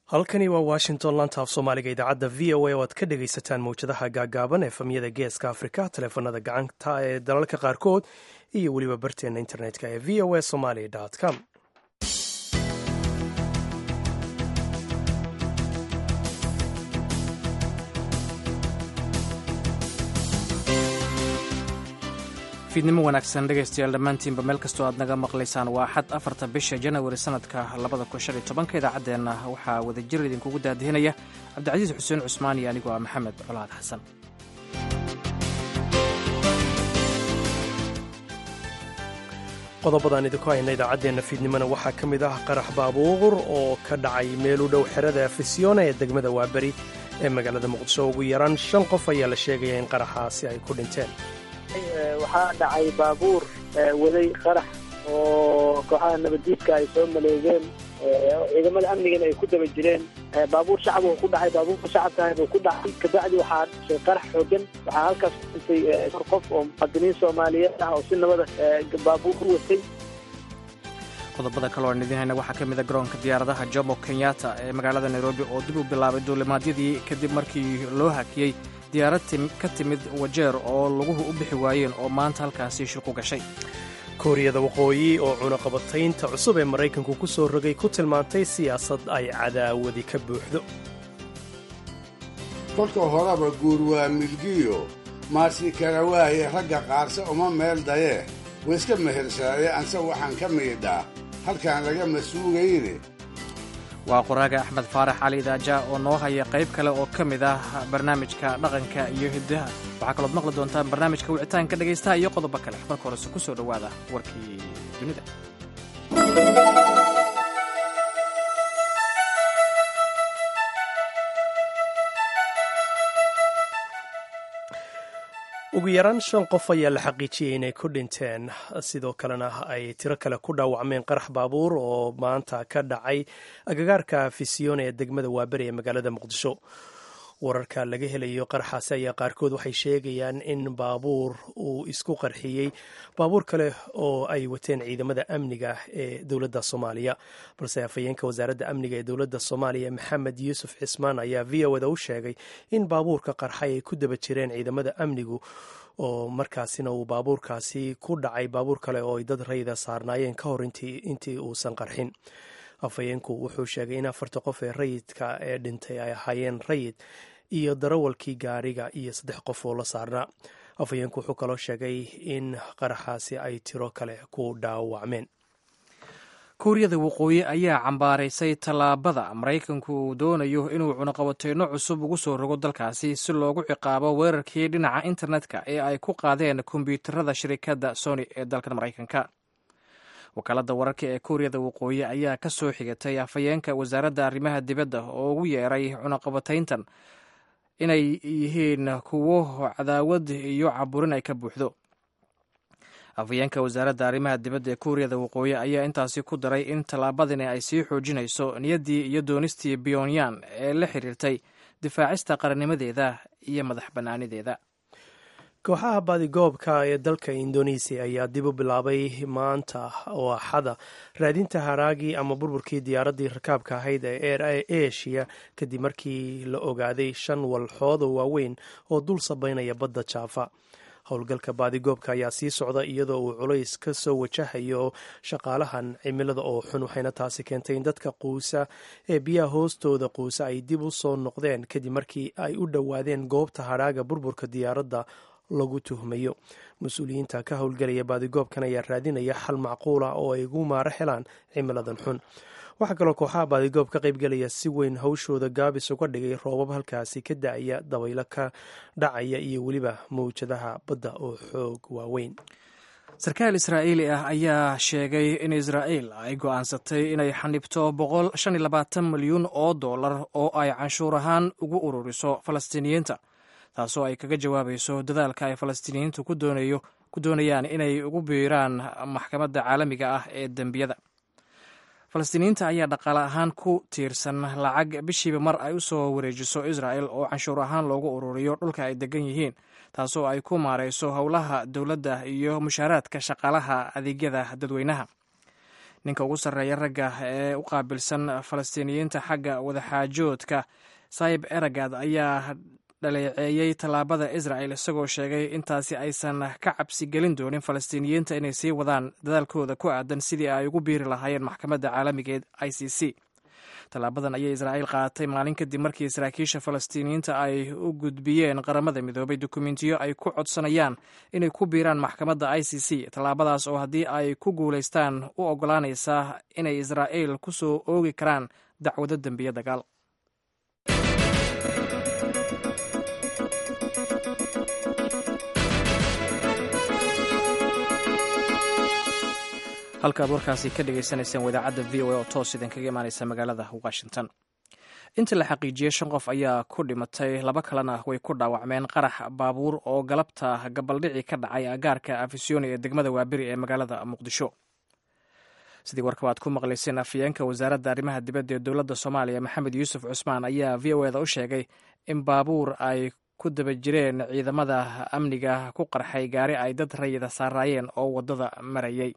halkani waa washington lanta af soomaaliga idaacadda v o a oo aad ka dhegaysataan mawjadaha gaagaaban ee famiyada geeska afrika taleefanada gacanta ee dalalka qaarkood iyo weliba barteenna internetka ee v o a somaly com fiidnimo wanaagsan dhegaystayaal dhammaantiinba meel kastoo aad naga maqlaysaan waa axad afarta bisha janawari sanadka labada kun shan iyo tobanka idaacaddeenna waxaa wadajir idinkugu daadihinaya cabdicasiis xuseen cusmaan iyo anigoo ah maxamed colaad xasan qodobadaan idinku hayna idaacaddeenna fiidnimona waxaa ka mid ah qarax baabuur oo ka dhacay meel u dhow xerada afisyoona ee degmada waaberi ee magaalada muqdisho ugu yaraan shan qof ayaa la sheegaya in qaraxaasi ay ku dhinteen waxaa dhacay baabuur waday qarax oo kooxaha nabaddiidka ay soo maleegeen ciidamada amnigana ay ku daba jireen baabuur shacab uu ku dhacay baabuurka shacabkaah uu ku dhacay kabacdi waxaa dhashay qarax xoogan waxaa halkaas ku dhintay afar qof oo muqadiniin soomaaliyeed ah oo si nabada baabuur u watay qodobada kale oan idiin hayna waxaa ka mid a garoonka diyaaradaha jomo kenyatta ee magaalada nairobi oo dib u bilaabay duulimaadyadii kadib markii loo hakiyey diyaarad ka timid wajeer oo laguhu u bixi waayeen oo maanta halkaasi shir ku gashay kuuriyada waqooyi oo cunaqabataynta cusub ee maraykanku ku soo rogay ku tilmaantay siyaasad ay cadaawadi ka buuxdo kolka horeba guur waa milgiyo maarsi kala waaye ragga qaarse uma meel dayee wayska mehersaade anse waxaan ka miidhaa halkaan lagama suugayne waa qoraaga axmed faarax cali daaja oo noo haya qayb kale oo ka mid ah barnaamijka dhaqanka iyo hiddaha waxaa kalood maqli doontaan barnaamijka wicitaanka dhegaystaha iyo qodobo kale marka horese ku soo dhowaada warkii dunida ugu yaraan shan qof ayaa la xaqiijiyey inay ku dhinteen sidoo kalena ay tiro kale ku dhaawacmeen qarax baabuur oo maanta ka dhacay agagaarka fisiyoona ee degmada waaberi ee magaalada muqdisho wararka laga helayo qaraxaasi ayaa qaarkood waxay sheegayaan in baabuur uu isku qarxiyey baabuur kale oo ay wateen ciidamada amniga ee dowladda soomaaliya balse afhayeenka wasaaradda amniga ee dowladda soomaaliya maxamed yuusuf cismaan ayaa v o da u sheegay in baabuurka qarxay ay ku daba jireen ciidamada amnigu oo markaasina uu baabuurkaasi ku dhacay baabuur kale oo ay dad rayida saarnaayeen ka hor intii uusan qarxin afhayeenku wuxuu sheegay in afarta qof ee rayidka ee dhintay ay ahaayeen rayid iyo darawalkii gaariga iyo saddex qof oo la saarnaa afhayeenku wuxuu kaloo sheegay in qaraxaasi ay tiro kale ku dhaawacmeen kuuriyada waqooyi ayaa cambaaraysay tallaabada maraykanku uu doonayo inuu cunaqabateyno cusub ugu soo rogo dalkaasi si loogu ciqaabo weerarkii dhinaca internetka ee ay ku qaadeen kombyuutarada shirikadda sony ee dalkan maraykanka wakaaladda wararka ee kuuriyada waqooyi ayaa ka soo xigatay afhayeenka wasaaradda arrimaha dibadda oo ugu yeeray cunaqabatayntan inay yihiin kuwo cadaawad iyo caburin ay ka buuxdo afhayeenka wasaaradda arrimaha dibadda ee kuuriyada waqooyi ayaa intaasi ku daray in tallaabadani ay sii xoojinayso niyaddii iyo doonistii pyonyan ee la xiriirtay difaacista qarannimadeeda iyo madax bannaanideeda kooxaha baadigoobka ee dalka indonesiya ayaa dib u bilaabay maanta oo axada raadinta haraagii ama burburkii diyaaraddii rakaabka ahayd ee air asia kadib markii la ogaaday shan walxood oo waaweyn oo dul sabaynaya badda jaafa howlgalka baadigoobka ayaa sii socda iyadoo uu culays ka soo wajahayo shaqaalahan cimilada oo xun waxayna taasi keentay in dadka quusa ee biyaha hoostooda quusa ay dib u soo noqdeen kadib markii ay u dhowaadeen goobta hadhaaga burburka diyaaradda lagu tuhmayo mas-uuliyiinta ka howlgelaya baadigoobkan ayaa raadinaya xal macquula oo ay ugu maaro helaan cimiladan xun waxaa kaloo kooxaha baadigoоб ka qaybgelaya si weyn hawshooda gaabis uga dhigay roobab halkaasi ka da-aya dabaylo ka dhacaya iyo weliba mawjadaha badda oo xoog waaweyn sarkaal israa'iili ah ayaa sheegay in israa'iil ay go'aansatay inay xanibto boqol shan iyo labaatan milyuun oo dollar oo ay canshuur ahaan ugu ururiso falastiiniyiinta taasoo ay kaga jawaabayso dadaalka ay falastiiniyiintu ku doonayaan inay ugu biiraan maxkamadda caalamiga ah ee dembiyada falastiiniyiinta ayaa dhaqaale ahaan ku tiirsan lacag bishiiba mar ay u soo wareejiso israel oo canshuur ahaan loogu ururiyo dhulka ay degan yihiin taasoo ay ku maarayso howlaha dowladda iyo mushaaraadka shaqaalaha adeegyada dadweynaha ninka ugu sarreeya ragga ee u qaabilsan falastiiniyiinta xagga wadaxaajoodka saib eragad ayaa dhaleeceeyey tallaabada israel isagoo sheegay intaasi aysan ka cabsi gelin doonin falastiiniyiinta inay sii wadaan dadaalkooda ku aadan sidii ay ugu biiri lahaayeen maxkamadda caalamigeed i c c tallaabadan ayay israa'iil qaadatay maalin kadib markii saraakiisha falastiiniyiinta ay u gudbiyeen qaramada midoobay dukumentiyo ay ku codsanayaan inay ku biiraan maxkamadda i c c tallaabadaas oo haddii ay ku guulaystaan u oggolaanaysa inay israa'iil ku soo oogi karaan dacwado dembiye dagaal halkaad warkaasi ka dhagaysanayseen wadaacadda v o a oo toos idinkaga imaaneysa magaalada washington inta la xaqiijiyey shan qof ayaa ku dhimatay laba kalena way ku dhaawacmeen qarax baabuur oo galabta gabaldhici ka dhacay agaarka afisyooni ee degmada waaberi ee magaalada muqdisho sidii warkaba aad ku maqlayseen afayeenka wasaaradda arrimaha dibadda ee dowladda soomaaliya maxamed yuusuf cusmaan ayaa v o eda u sheegay in baabuur ay ku daba jireen ciidamada amniga ku qarxay gaari ay dad rayida saaraayeen oo waddada marayay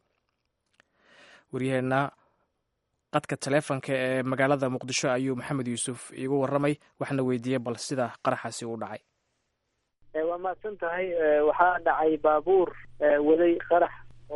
waryaheena qadka taleefonka ee magaalada muqdisho ayuu maxamed yuusuf iigu warramay waxna weydiiyey bal sida qaraxaasi u dhacay waa mahadsan tahay waxaa dhacay baabuur waday qarax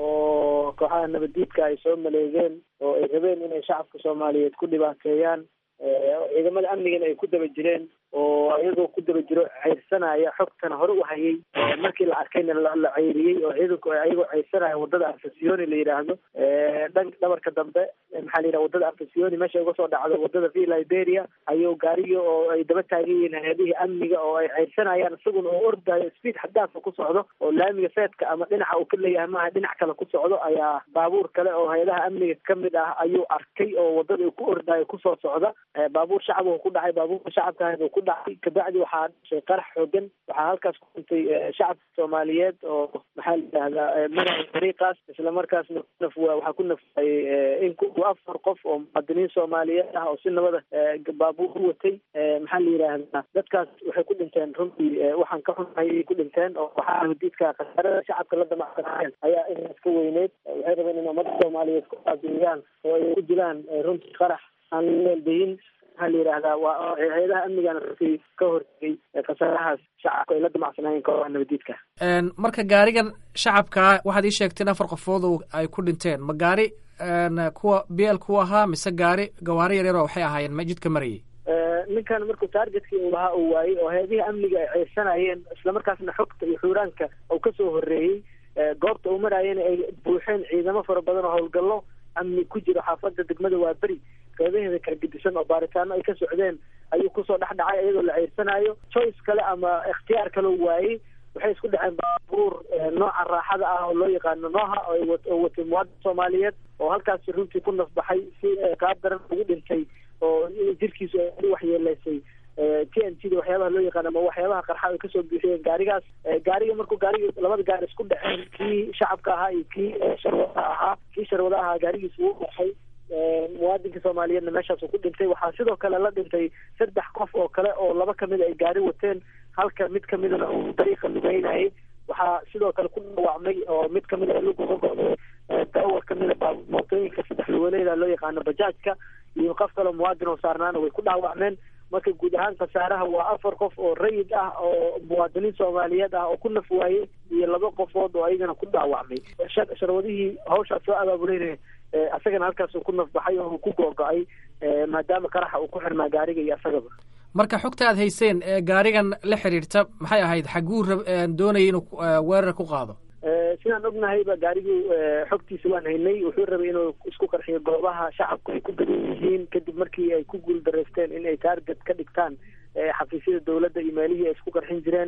oo kooxaha nabaddiidka ay soo maleegeen oo ay rabeen inay shacabka soomaaliyeed ku dhibaateeyaan ciidamada amnigana ay ku daba jireen oo iyagoo ku daba jiro ceyrsanaya xogtana hore u hayay markii la arkayna la ceyriyey oo ciidanku ayagoo ceyrsanaya wadada arfasiyoni la yidhaahdo dhan dhabarka dambe maxaa la yidhaha wadada arfasiyoni meesha uga soo dhacdo wadada v liberia ayuu gaarigii oo ay daba taagan yihiin hay-adihii amniga oo ay ceyrsanayaan isaguna oo ordayo speed xadaafka ku socdo oo laamiga seedka ama dhinaca uu ka leeyahay maaha dhinac kale ku socdo ayaa baabuur kale oo hay-adaha amniga kamid ah ayuu arkay oo wadada uu ku ordayo kusoo socda baabuur shacabku ku dhacay baabuurka shacabka ku dhacay kabacdi waxaa dhashay qarax xoogan waxaa halkaas ku dhintay shacabka soomaaliyeed oo maxaa la yidhahdaa madaxa dariiqaas islamarkaasna naf waxaa ku nafayay in ku afar qof oo muwaadiniin soomaaliyeed ah oo si nabada baabuur u watay maxaa la yidhaahdaa dadkaas waxay ku dhinteen runtii waxaan ka xunahay ay ku dhinteen oo waxaa nabadiidka khasaarada shacabka la damacsanayeen ayaa inaas ka weyneyd waxay rabeen in ummadda soomaaliyeed ku aabiiyaan oo ay ku dilaan runtii qarax aan la meeldayin maxaa la yidhahdaa waa hay-adaha amnigana runtii ka hortegay khasaarahaas shacabka ay la damacsanayeen kooxaha nabadiidka marka gaarigan shacabkaa waxaad ii sheegteen afar qofood oo ay ku dhinteen ma gaari kuwa b l ku ahaa mise gaari gawaari yaryaro waxay ahaayeen ma jidka marayay ninkan markuu taargetkii uu lahaa uu waayey oo hay-adihii amniga ay ceyrsanayeen islamarkaasna xogta iyo xuuraanka uu kasoo horreeyey goobta uu maraayena ay buuxeen ciidamo fara badan oo howlgallo amni ku jiro xaafada degmada waaberi qeybaheeda kala gedisan oo baaritaano ay ka socdeen ayuu kusoo dhex dhacay iyadoo la ceyrsanayo choice kale ama ikhtiyaar kale u waayey waxay isku dhaceen baabuur nooca raaxada ah oo loo yaqaano nooha oo watay muwaadin soomaaliyeed oo halkaasi runtii ku nafbaxay si qaab daran ugu dhintay oo jirkiisu ay waxyeeleysay t n t da waxyaabaha loo yaqaan ama waxyaabaha qarxa ay kasoo buuxiyeen gaarigaas gaariga markuu gaarigi labada gaari isku dhaceen kii shacabka ahaa iyo kii sharwada ahaa kii sharwada ahaa gaarigiisa wuu dhaxay muwaadinka soomaaliyeedna meeshaasuu ku dhintay waxaa sidoo kale la dhintay saddex qof oo kale oo laba kamida ay gaari wateen halka mid kamidana uu dariiqa lugeynayay waxaa sidoo kale ku dhaawacmay oo mid kamida lugusogoday daawar kamida mootooyinka saddex luwaleyda loo yaqaano bajaajka iyo qof kaleo muwaadin oo saarnaana way ku dhaawacmeen marka guud ahaan khasaaraha waa afar qof oo rayid ah oo muwaadiniin soomaaliyeed ah oo ku naf waayey iyo laba qofood oo ayagana ku dhaawacmay sharwadihii hawshaas soo abaabuleynaya asagana halkaasuu ku nafbaxay oo uu ku googo-ay maadaama qaraxa uu ku xirmaa gaariga iyo asagaba marka xogta aad hayseen ee gaarigan la xiriirta maxay ahayd xaguu doonayay inuu weerar ku qaado sidaan ognahayba gaarigii xogtiisa waan haynay wuxuu rabay inuu isku qarxiyo goobaha shacabku ay ku badan yihiin kadib markii ay ku guuldareysteen in ay taarget ka dhigtaan xafiisyada dowladda iyo meelihii ay isku qarxin jireen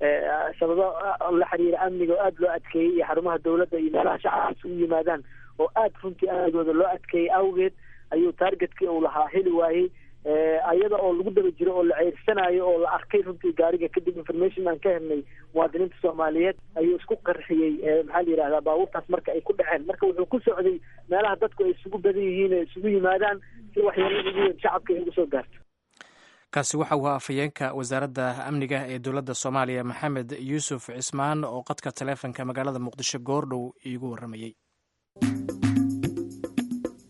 sababo la xiriira amniga oo aada loo adkeeyey iyo xarumaha dowladda iyo meelaha shacabka isugu yimaadaan oo aada runtii amnigooda loo adkeeyey awgeed ayuu taargetkii uu lahaa heli waayey ayada oo lagu daba jiro oo la ceyrsanayo oo la arkay runtii gaariga kadib information aan ka helnay muwaadiniinta soomaaliyeed ayuu isku qarxiyey maxaa la yidhahdaa baabuurtaas marka ay ku dhaceen marka wuxuu ku socday meelaha dadku ay isugu badan yihiin ay isugu yimaadaan si waxyeelada ugu weyn shacabka ay ugu soo gaarto kaasi waxa uu afhayeenka wasaaradda amniga ee dowladda soomaaliya maxamed yuusuf cismaan oo qadka taleefonka magaalada muqdisho goordhow iigu warramayey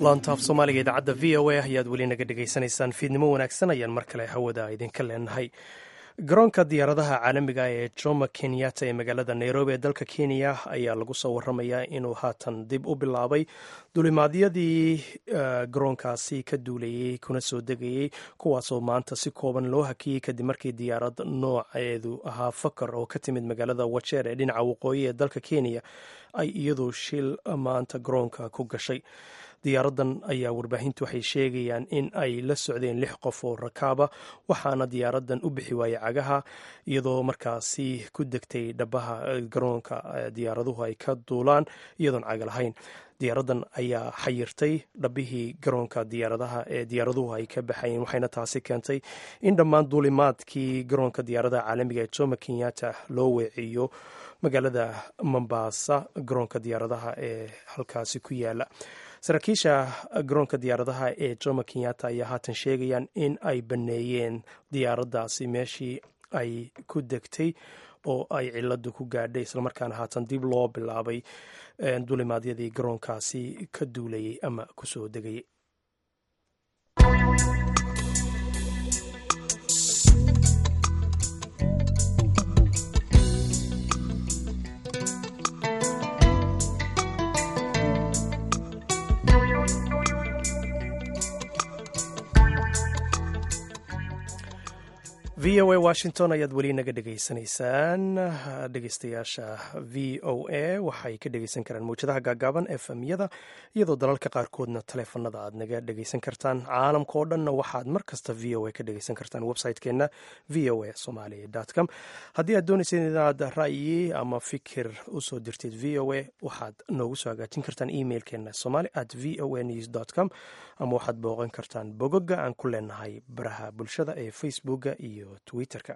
laantaaf soomaaliga idaacadda v o a ayaad weli naga dhegaysanaysaan fiidnimo wanaagsan ayaan mar kale hawada idinka leenahay garoonka diyaaradaha caalamiga ee jomo kenyatta ee magaalada nairobi ee dalka kenya ayaa lagu soo waramayaa inuu haatan dib u bilaabay dulimaadyadii garoonkaasi ka duulayey kuna soo degayey kuwaasoo maanta si kooban loo hakiyey kadib markii diyaarad nooceedu ahaa fakar oo ka timid magaalada wajeer ee dhinaca waqooyi ee dalka kenya ay iyadu shil maanta garoonka ku gashay diyaaradan ayaa warbaahintu waxay sheegayaan in ay la socdeen lix qof oo rakaaba waxaana diyaaradan u bixi waayey cagaha iyadoo markaasi ku degtay dhabaha garoonka diyaaraduhu ay ka duulaan iyadoon caga lahayn diyaaradan ayaa xayirtay dhabihii garoonka diyaaradaha ee diyaaraduhu ay ka baxayeen waxayna taasi keentay in dhammaan duulimaadkii garoonka diyaaradaha caalamiga ee jomo kenyatta loo weeciyo magaalada mombasa garoonka diyaaradaha ee halkaasi ku yaala saraakiisha garoonka diyaaradaha ee jomo kenyatta ayaa haatan sheegayaan in ay baneeyeen diyaaraddaasi meeshii ay ku degtay oo ay ciladu ku gaadhay islamarkaana haatan dib loo bilaabay dulimaadyadii garoonkaasi ka duulayay ama kusoo degayay v o a washington ayaad weli naga dhegaysanaysaan dhegeystayaasha v o a waxay ka dhegeysan karaan mawjadaha gaagaaban efmyada iyadoo dalalka qaarkoodna taleefanada aad naga dhegeysan kartaan caalamka oo dhanna waxaad mar kasta v o a ka dhegeysan kartaan website-keena v o a somaly com haddii aad doonayseen inaad ra'yi ama fikir usoo dirteed v o a waxaad noogu soo hagaajin kartaan emailkeena somali at v o a news com ama waxaad booqan kartaan bogoga aan ku leenahay baraha bulshada ee facebooka iyo twitterka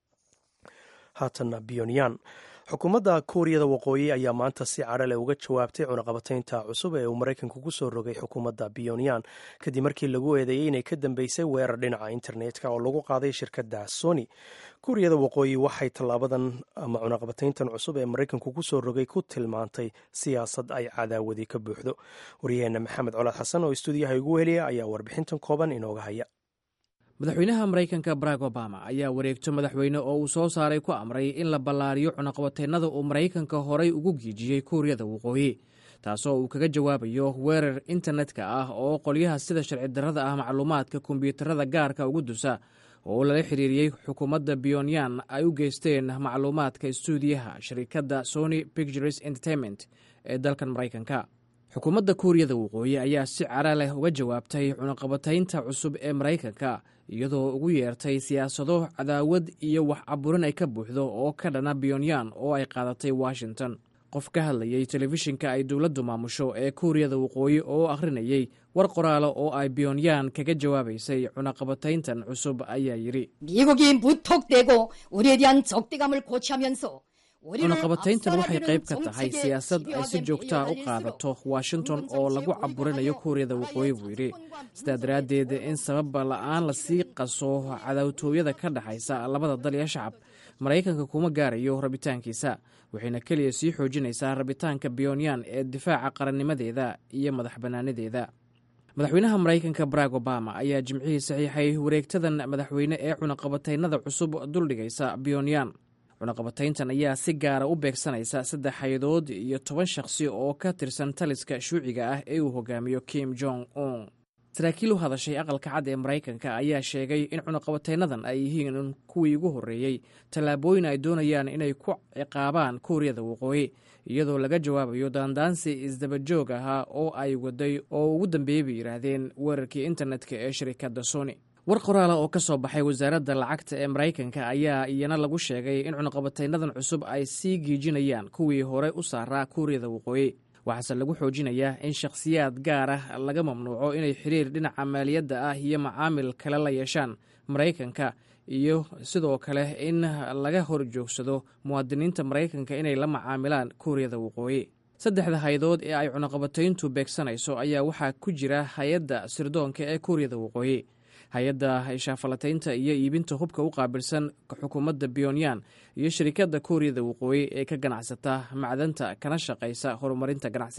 haatanna pyonyan xukuumadda kuuriyada waqooyi ayaa maanta si cadho leh uga jawaabtay cunaqabataynta cusub ee uu maraykanku ku soo rogay xukuumadda pyonyan kadib markii lagu eedeeyey inay ka dambeysay weerar dhinaca internetka oo lagu qaaday shirkadda sony kuuriyada waqooyi waxay tallaabadan ama cunaqabatayntan cusub ee maraykanku ku soo rogay ku tilmaantay siyaasad ay cadaawadi ka buuxdo waryaheena maxamed colaad xasan oo istuudiyaha igu heliya ayaa warbixintan kooban inooga haya madaxweynaha maraykanka barack obama ayaa wareegto madaxweyne oo uu soo saaray ku amray in la ballaariyo cunaqabateennada uu maraykanka horay ugu giijiyey kuuriyada waqooyi taasoo uu kaga jawaabayo weerar internetka ah oo qolyaha sida sharci darrada ah macluumaadka kombiyuutarada gaarka ugu dusa oo lala xiriiriyey xukuumadda pyonyan ay u geysteen macluumaadka istuudiyaha shirkadda sony pictures entertainment ee dalkan maraykanka xukuumadda kuuriyada waqooyi ayaa si cara leh uga jawaabtay cunaqabataynta cusub ee maraykanka iyadoo ugu yeertay siyaasado cadaawad iyo wax caburin ay ka buuxdo oo ka dhana pyonyan oo ay qaadatay washington qof ka hadlayey telefishinka ay dowladdu maamusho ee kuuriyada waqooyi oo akhrinayey war qoraalo oo ay pyonyan kaga jawaabaysay cunaqabatayntan cusub ayaa yidhi 미국이 무턱대고 우리에 대한 적대감을 고취하면서 cunaqabatayntan waxay qayb ka tahay siyaasad ay si joogtaa u qaadato washington oo lagu caburinayo kuuriyada waqooyi buu yidhi sidaa daraaddeed in sababa la'aan lasii qaso cadaawtooyada ka dhexaysa labada dal iyo shacab maraykanka kuma gaarayo rabitaankiisa waxayna keliya sii xoojinaysaa rabitaanka pyonyan ee difaaca qarannimadeeda iyo madax bannaanadeeda madaxweynaha maraykanka barack obama ayaa jimcihii saxiixay wareegtadan madaxweyne ee cunaqabataynada cusub duldhigaysa pyonyan cunaqabatayntan ayaa si gaara u beegsanaysa saddex hay-adood iyo toban shakhsi oo ka tirsan taliska shuuciga ah ee uu hogaamiyo kim jong un saraakiil u hadashay aqalka cad ee maraykanka ayaa sheegay in cunaqabataynadan ay yihiin kuwii ugu horreeyey tallaabooyin ay doonayaan inay ku ciqaabaan kuuriyada waqooyi iyadoo laga jawaabayo daandaansi isdabajoog ahaa oo ay waday oo ugu dambeeyey bay yidhaahdeen weerarkii internetka ee shirikadda sony war qoraala oo ka soo baxay wasaaradda lacagta ee maraykanka ayaa iyana lagu sheegay in cunaqabataynadan cusub ay sii giijinayaan kuwii hore u saaraa kuuriyada waqooyi waxaase lagu xoojinayaa in shakhsiyaad gaar ah laga mamnuuco inay xiriir dhinaca maaliyadda ah iyo macaamil kale la yeeshaan maraykanka iyo sidoo kale in laga hor joogsado muwaadiniinta maraykanka inay la macaamilaan kuuriyada waqooyi saddexda hay-adood ee ay cunaqabatayntu beegsanayso ayaa waxaa ku jira hay-adda sirdoonka ee kuuriyada waqooyi hay-adda shaafalataynta iyo iibinta hubka u qaabilsan xukuumadda pyonyan iyo shirikadda kuuriyada waqooyi ee ka ganacsata macdanta kana shaqaysa horumarinta ganacsiga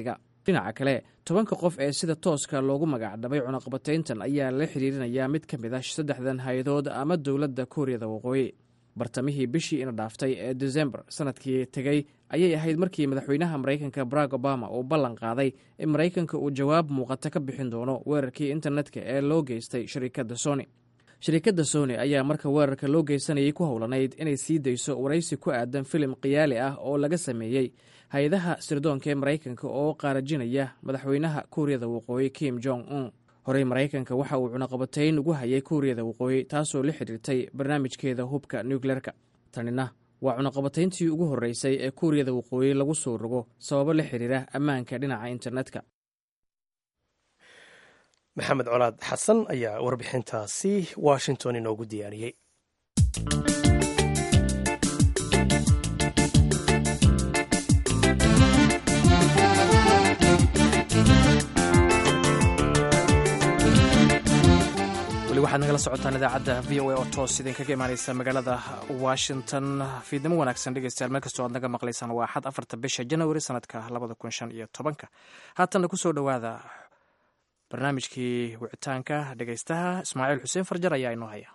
dhinaca kale tobanka qof ee sida tooska loogu magacdhabay cunaqabatayntan ayaa la xiriirinayaa mid ka mid ah saddexdan hay-adood ama dowladda kuuriyada waqooyi bartamihii bishii ina dhaaftay ee desembar sanadkii tegey ayay ahayd markii madaxweynaha maraykanka barack obama uu ballan qaaday in maraykanka uu jawaab muuqata ka bixin doono weerarkii internetka ee loo geystay shirikadda sony shirikadda sony ayaa marka weerarka loo geysanayay ku howlanayd inay sii dayso waraysi ku aadan filim khiyaali ah oo laga sameeyey hay-adaha sirdoonka ee maraykanka oo qaarajinaya madaxweynaha kuuriyada waqooyi kim jong un horey maraykanka waxa uu cunaqabatayn ugu hayay kuuriyada waqooyi taasoo la xidhiirtay barnaamijkeeda hubka nucleerka tanina waa cunaqabatayntii ugu horreysay ee kuuriyada waqooyi lagu soo rogo sababo la xiriira ammaanka dhinaca internetka maxamed colaad xasan ayaa warbixintaasi washington inoogu diyaariyey waxaad nagala socotaan idaacadda v o a oo toos idinkaga imaaneysa magaalada washington fiidnimo wanaagsan dhegeystayaal meel kastoo aad naga maqlaysaan waa axad afarta bisha janawari sanadka labada kun shan iyo tobanka haatanna kusoo dhowaada barnaamijkii wicitaanka dhegeystaha ismaaciil xuseen farjar ayaa inoo haya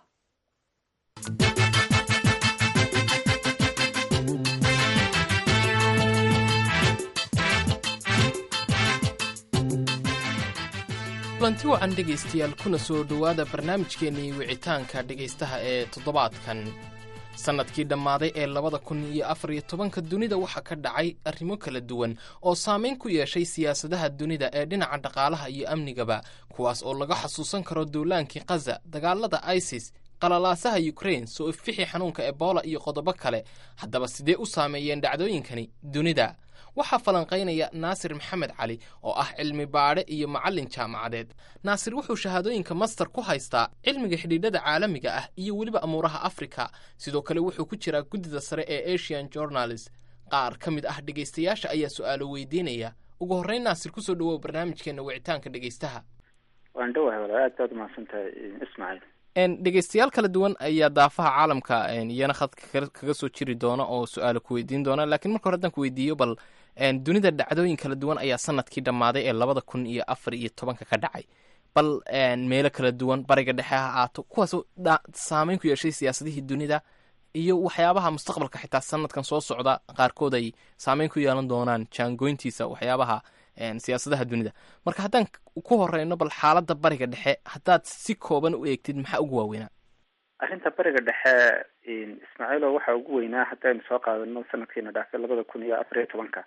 kulanti wacan dhegaystayaal kuna soo dhowaada barnaamijkeennii wicitaanka dhegaystaha ee toddobaadkan sannadkii dhammaaday ee labada kun iyo afar iyo tobanka dunida waxaa ka dhacay arrimo kala duwan oo saamayn ku yeeshay siyaasadaha dunida ee dhinaca dhaqaalaha iyo amnigaba kuwaas oo laga xasuusan karo duulaankii khaza dagaalada isis qalalaasaha yukrain soo ifixi xanuunka ebola iyo qodobo kale haddaba sidee u saameeyeen dhacdooyinkani dunida waxaa falanqaynaya naasir maxamed cali oo ah cilmi baadhe iyo macallin jaamacadeed naasir wuxuu shahaadooyinka master ku haystaa cilmiga xidhiidhada caalamiga ah iyo weliba amuuraha afrika sidoo kale wuxuu ku jiraa guddida sare ee asian journalist qaar ka mid ah dhegaystayaasha ayaa su-aalo weydiinaya ugu horreyn naasir kusoo dhawow barnaamijkeena wicitaanka dhegaystaha waan dhowahay walaal aad baad umahadsantahay ismaaciil dhegaystayaal kala duwan ayaa daafaha caalamka iyana khadka kaga soo jiri doona oo su-aalo ku weydiin doona laakiin marka hore haddaan ku weydiiyo bal dunida dhacdooyin kala duwan ayaa sanadkii dhammaaday ee labada kun iyo afar iyo tobanka ka dhacay bal meelo kala duwan bariga dhexe ha aato kuwaasoo saameyn ku yeeshay siyaasadihii dunida iyo waxyaabaha mustaqbalka xitaa sanadkan soo socda qaarkood ay saameyn ku yeelan doonaan jaangoyntiisa waxyaabaha siyaasadaha dunida marka haddaan ku horeyno bal xaaladda bariga dhexe haddaad si kooban u eegtid maxaa ugu waaweynaa arrinta bariga dhexe ismaaciilo waxaa ugu weynaa haddaynu soo qaadano sanadkiina dhaafay labada kun iyo afar iyo tobanka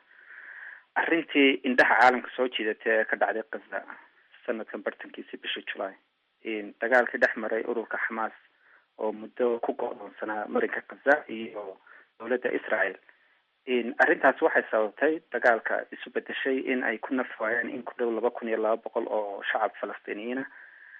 arrintii indhaha caalamka soo jiidatay ee ka dhacday kaza sanadkan bartankiisii bishii julaay dagaalkii dhex maray ururka xamaas oo muddo ku go-doonsanaa marinka kaza iyo dowladda israel arrintaas waxay sababtay dagaalka isu bedeshay in ay ku nafwaayeen in ku dhow laba kun iyo laba boqol oo shacab falastiiniyiina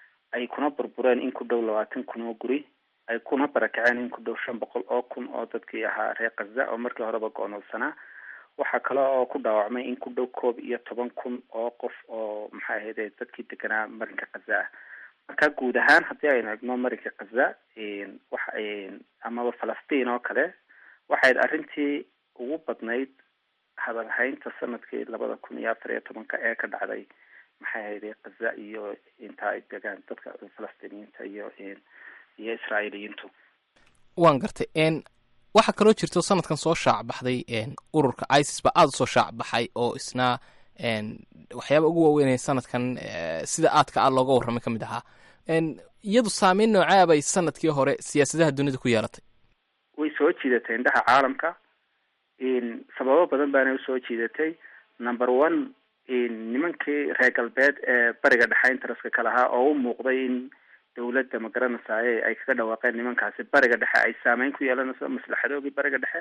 ay kuna burbureen in ku dhow labaatan kun oo guri ay kuna barakaceen in ku dhow shan boqol oo kun oo dadkii ahaa reer kaza oo markii horeba go-noolsanaa waxaa kale oo ku dhaawacmay in ku dhow koob iyo toban kun oo qof oo maxay ahayde dadkii deganaa marinka kaza ah marka guud ahaan haddii aynu egno marinka kaza waxa amaba falastiin oo kale waxayd arrintii ugu badnayd hadalhaynta sanadkii labada kun iyo afar iyo tobanka ee ka dhacday maxay ahayde kaza iyo inta ay degaan dadka falastiiniyiinta iyo iyo israa'iiliyiintu waan gartay waxaa kaloo jirto sanadkan soo shaac baxday ururka isis ba aada usoo shaac baxay oo isna waxyaaba ugu waaweynaya sanadkan sida aadka a looga warramay ka mid ahaa iyadu saameyn noocaa bay sanadkii hore siyaasadaha dunida ku yeelatay way soo jiidatay indhaha caalamka sababo badan baana usoo jiidatay number one nimankii reer galbeed ee bariga dhexe interestka ka lahaa oo u muuqday in dawladda magaranaysaye ay kaga dhawaaqeen nimankaasi bariga dhexe ay saameyn ku yeelanayso maslaxadoogii bariga dhexe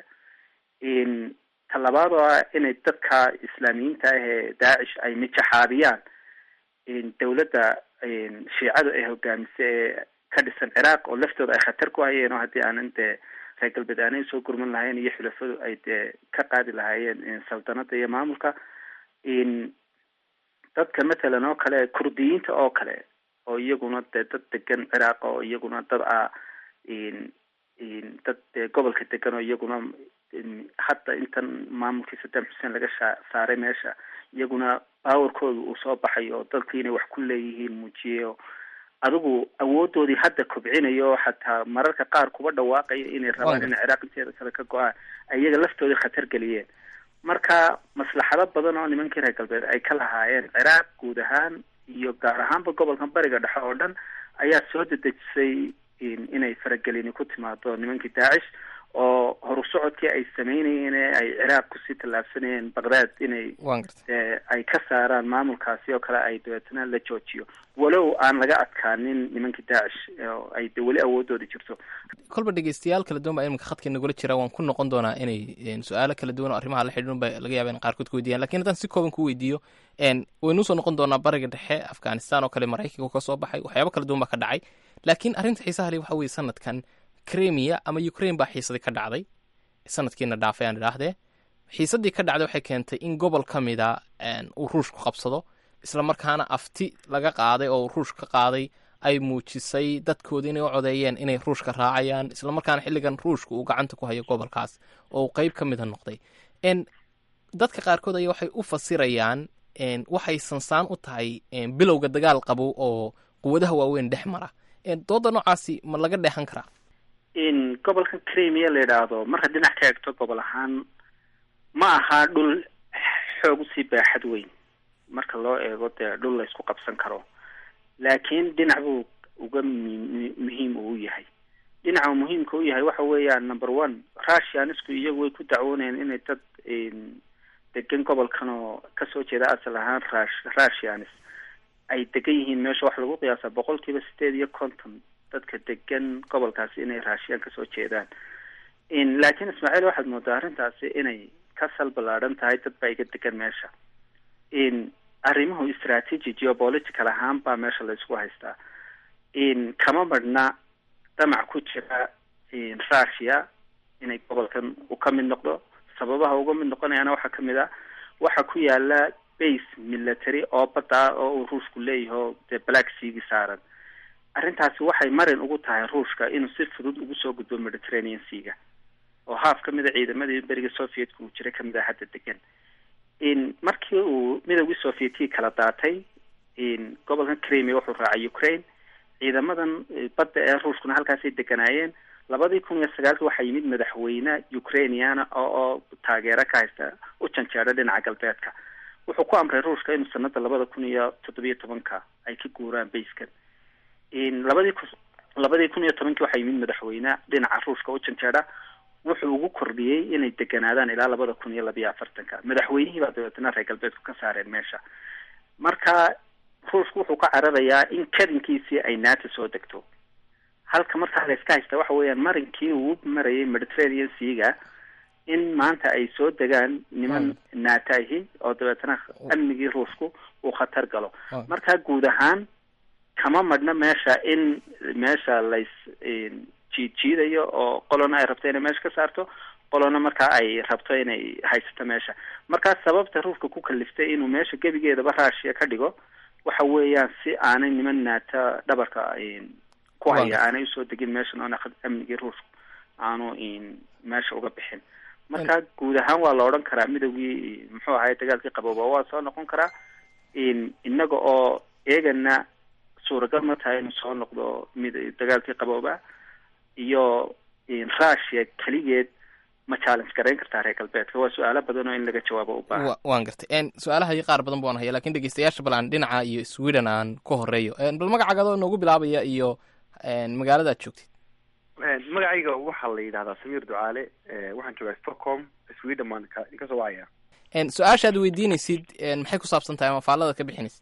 talabaad oo ah inay dadka islaamiyiinta ah ee daacish ay mijaxaabiyaan dawladda shiicadu ay hogaamisa ee ka dhisan ciraaq oo laftooda ay khatar ku hayeen oo haddii aanan dee reer galbeed aanay soo gurman lahayn iyo xulafadu ay dee ka qaadi lahaayeen saldanada iyo maamulka dadka matalan oo kale kurdiyiinta oo kale oo iyaguna dee dad degan ciraaq oo iyaguna dad ah dad dee gobolka degan oo iyaguna hadda intan maamulkii saddam xuseen laga sha saaray meesha iyaguna baawarkooda uu soo baxayo oo dalku inay wax ku leeyihiin muujiyeyo adigu awoodoodii hadda kobcinayo xataa mararka qaar kuba dhawaaqaya inay rabaan inay ciraaq inteeda kale ka go-aan iyaga laftoodii khatar geliyeen marka maslaxado badan oo nimankii reer galbeed ay ka lahaayeen ciraaq guud ahaan iyo gaar ahaanba gobolkan bariga dhexe oo dhan ayaa soo dedejisay inay faragelini ku timaado nimankii daacish oo horu socodkii ay sameynayeen ee ay ciraaq kusii tallaabsanayeen baqdaad inay ay ka saaraan maamulkaasi oo kale ay dabeetana la joojiyo walow aan laga adkaanin nimankii daacish oo ay de weli awoodooda jirto kolba dhegeystayaal kala duwan baa iminka khadka nagula jira waan ku noqon doonaa inay su-aalo kala duwan oo arrimaha la xidhiidhan ba laga yaaba in qaarkood ku weydiiyaan lakin haddaan si kooban ku weydiiyo waynu usoo noqon doonaa bariga dhexe afghanistan oo kale maraykanka ka soo baxay waxyaabo kala duwan baa ka dhacay laakiin arrinta xiisaha le waxa weye sanadkan cremia ama ukraine baa xiisadii ka dhacday sanadkiina dhaafay aan idhaahdee xiisadii ka dhacday waxay keentay in gobol ka mida uu ruushku qabsado isla markaana afti laga qaaday oo ruushka ka qaaday ay muujisay dadkooda inay u codeeyeen inay ruushka raacayaan isla markaana xilligan ruushka uu gacanta ku hayo gobolkaas oo uu qeyb ka mida noqday dadka qaarkood ayaa waxay u fasirayaan waxay sansaan u tahay bilowga dagaal qabow oo quwadaha waaweyn dhex mara dooda noocaasi ma laga dheexan karaa in gobolkan cremia la yidhaahdo marka dhinac ka eegto gobol ahaan ma aha dhul xoog usii baaxad weyn marka loo eego dee dhul la isku qabsan karo laakiin dhinac buu uga m muhiim uu yahay dhinaca muhiimka u yahay waxa weeyaan number one russianisku iyagu way ku dacwoonayeen inay dad degan gobolkan oo kasoo jeeda asal ahaan rush russianis ay degan yihiin meesha waxa lagu qiyaasa boqol kiiba sideed iyo konton dadka degan gobolkaasi inay raashiyaan kasoo jeedaan laakiin ismaaciil waxaad moodaa arrintaasi inay ka sal ballaadhan tahay dad baa iga degan meesha arrimuhu strategy geopolitical ahaan baa meesha la isku haystaa kama marhna damac ku jira russia inay gobolkan u ka mid noqdo sababaha uga mid noqonayaana waxaa kamid ah waxaa ku yaala base military oo badda ah oo uu ruushku leeyaho dee black seagi saaran arrintaasi waxay marin ugu tahay ruushka inuu si fudud ugu soo gudbo mediterranean seaga oo haaf ka mid a ciidamadii beriga sovietka uu jiray kamid ah hadda degan markii uu midowgii sovietkii kala daatay gobolkan cremia wuxuu raacay ukraine ciidamadan badda ee ruushkuna halkaasay deganaayeen labadii kun iyo sagaalki waxaa yimid madaxweyne ukrainiana oo oo taageero ka haysta u janjeedha dhinaca galbeedka wuxuu ku amray ruushka inuu sanada labada kun iyo toddobiyo tobanka ay ka guuraan bayskan labadii ku labadii kun iyo tobankii waxaa yimid madaxweyne dhinaca ruushka u janjeedha wuxuu ugu kordhiyey inay deganaadaan ilaa labada kun iyo labiyo afartanka madaxweynihii baa dabeetana reer galbeedku ka saareen meesha marka ruushku wuxuu ka cararayaa in kadinkiisii ay nato soo degto halka markaa la iska haysta waxa weeyaan marinkii uu marayay mediterranean seaga in maanta ay soo degaan niman nato ahi oo dabeetana amnigii ruushku uu khatar galo marka guud ahaan kama madhna meesha in meesha lays jiid jiidayo oo qolona ay rabto inay meesha ka saarto qolona markaa ay rabto inay haysato meesha markaa sababta ruushka ku kaliftay inuu meesha gebigeedaba russia ka dhigo waxa weeyaan si aanay niman naata dhabarka ku haya aanay usoo degin meeshan oona amnigii ruushku aanu meesha uga bixin marka guud ahaan waa la odhan karaa midowgii muxuu ahay dagaalkii qabooba waa soo noqon karaa inaga oo eegana suuragal ma tahay inuu soo noqdo mid dagaalkii qabooba iyo russia keligeed ma challenge garayn kartaa reer galbeedka waa su-aalo badan oo in laga jawaabo u baahan waan gartay su-aalaha qaar badan baan haya lakin dhegeystayaasha bal aan dhinaca iyo sweden aan ku horeeyo bal magacaaga adoo noogu bilaabaya iyo magaalada ad joogtid magacayga waxaa la yidhahdaa samiir ducaale waxaan joogaa stockholm sweden baan ka kasoo wacaya su-aasha ad weydiinaysid maxay ku saabsan tahay ama faallada ka bixinaysid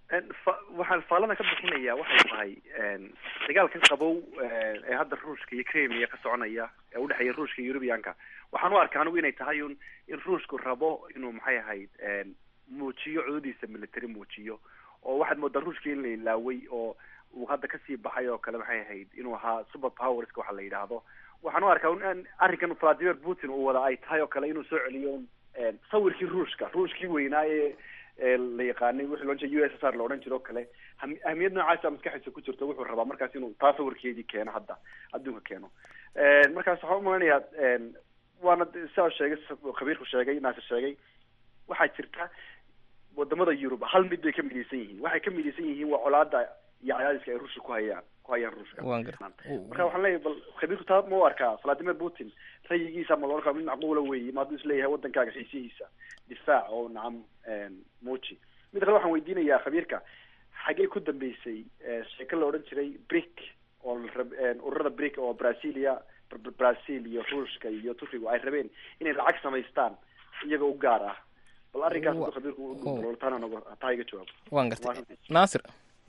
waxaan faallada ka bixinaya waxay tahay dagaalkan qabow ee hadda ruushka iyo cremia ka soconaya ee udhexeeya ruushka iyo eurubianka waxaan u arka anigu inay tahay un in ruushku rabo inuu maxay ahayd muujiyo cudadiisa military muujiyo oo waxaad moodaa ruushka in la ilaaway oo uu hadda kasii baxay oo kale maxay ahayd inuu ahaa super powerska waxa la yidhaahdo waxaan u arkaa in arrinkan vladimir putin uu wada ay tahay oo kale inuu soo celiyo sawirkii ruushka ruushkii weynaa ee la yaqaanay wixii loo jeeda u s s r la odhan jiro o kale ahmiyad noocaasa maskaxiisa ku jirto wuxuu rabaa markaas inuu taa sawirkeedii keeno hadda adduunka keeno markaas waxaan umalanayaa waana sidaa sheegay khabiirku sheegay naasir sheegay waxaa jirta wadamada yurub hal mid bay ka midaysan yihiin waxay ka midaysan yihiin waa colaada iyo cadaadiska ay ruushka ku hayaan ku hayaan ruushka waan garta marka waxaan leeyahay bal khabiirku taa ma u arkaa vladimir putin rayigiisa ma loo arkaa mid macquula weeye ma hadduu isleeyahay wadankaaga xiisihiisa difaac oo nacam muuji mid kale waxaan weydiinayaa khabiirka xagee ku dambeysay sheeko la odhan jiray brick oo ururada brick oo brazilia brazil iyo ruushka iyo turkigu ay rabeen inay lacag samaystaan iyaga u gaar ah bal arrinkaas haduu khabiirku udultaana nogo taa iga jawaabo waan gartay naasir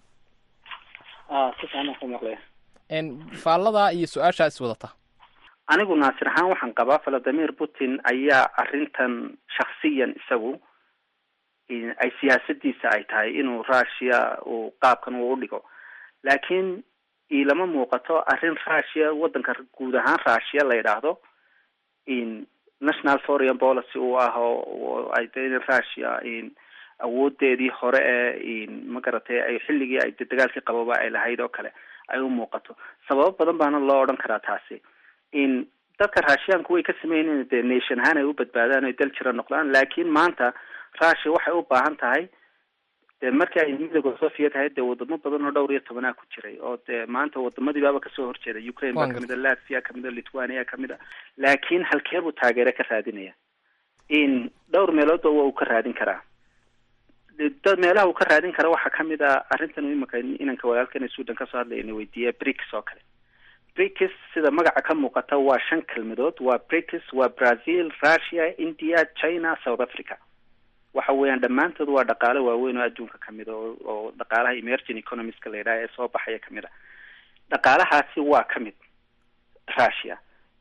si fiican ku maqlaya faallada iyo su-aashaa is wadata anigu naasir ahaan waxaan qabaa valadimir putin ayaa arrintan shaksiyan isagu ay siyaasadiisa ay tahay inuu russia uu qaabkan uu udhigo laakiin ilama muuqato arrin russia wadanka guud ahaan russia la yidhaahdo national foreign policy uu ah oo ay de russia awoodeedii hore ee magaratay ay xilligii ay dagaalkii qababa ay lahayd oo kale ay u muuqato sababo badan baana loo odhan karaa taasi in dadka raashiyaanku way ka sameynn dee nation ahaan ay u badbaadaan oy dal jira noqdaan laakiin maanta russia waxay u baahan tahay dee markii ay midooda soviet ahayd dee wadamo badan oo dhowr iyo tobanaa ku jiray oo dee maanta wadamadii baaba kasoo horjeeda ukraine baa kamid a latvia kamid a lithuania kamid a laakiin halkee buu taageero ka raadinaya in dhowr meeloodba waa uu ka raadin karaa meelaha uu ka raadin kara waxaa kamid a arrintan imika inanka walaalkana sudan kasoo hadlayna weydiiya brics oo kale brics sida magaca ka muuqata waa shan kelmadood waa brics waa brazil russia india china south africa waxa weeyaan dhammaantood waa dhaqaale waaweyn oo adduunka kamid a oo dhaqaalaha emerging economiska la yidhaha ee soo baxaya kamid a dhaqaalahaasi waa kamid russia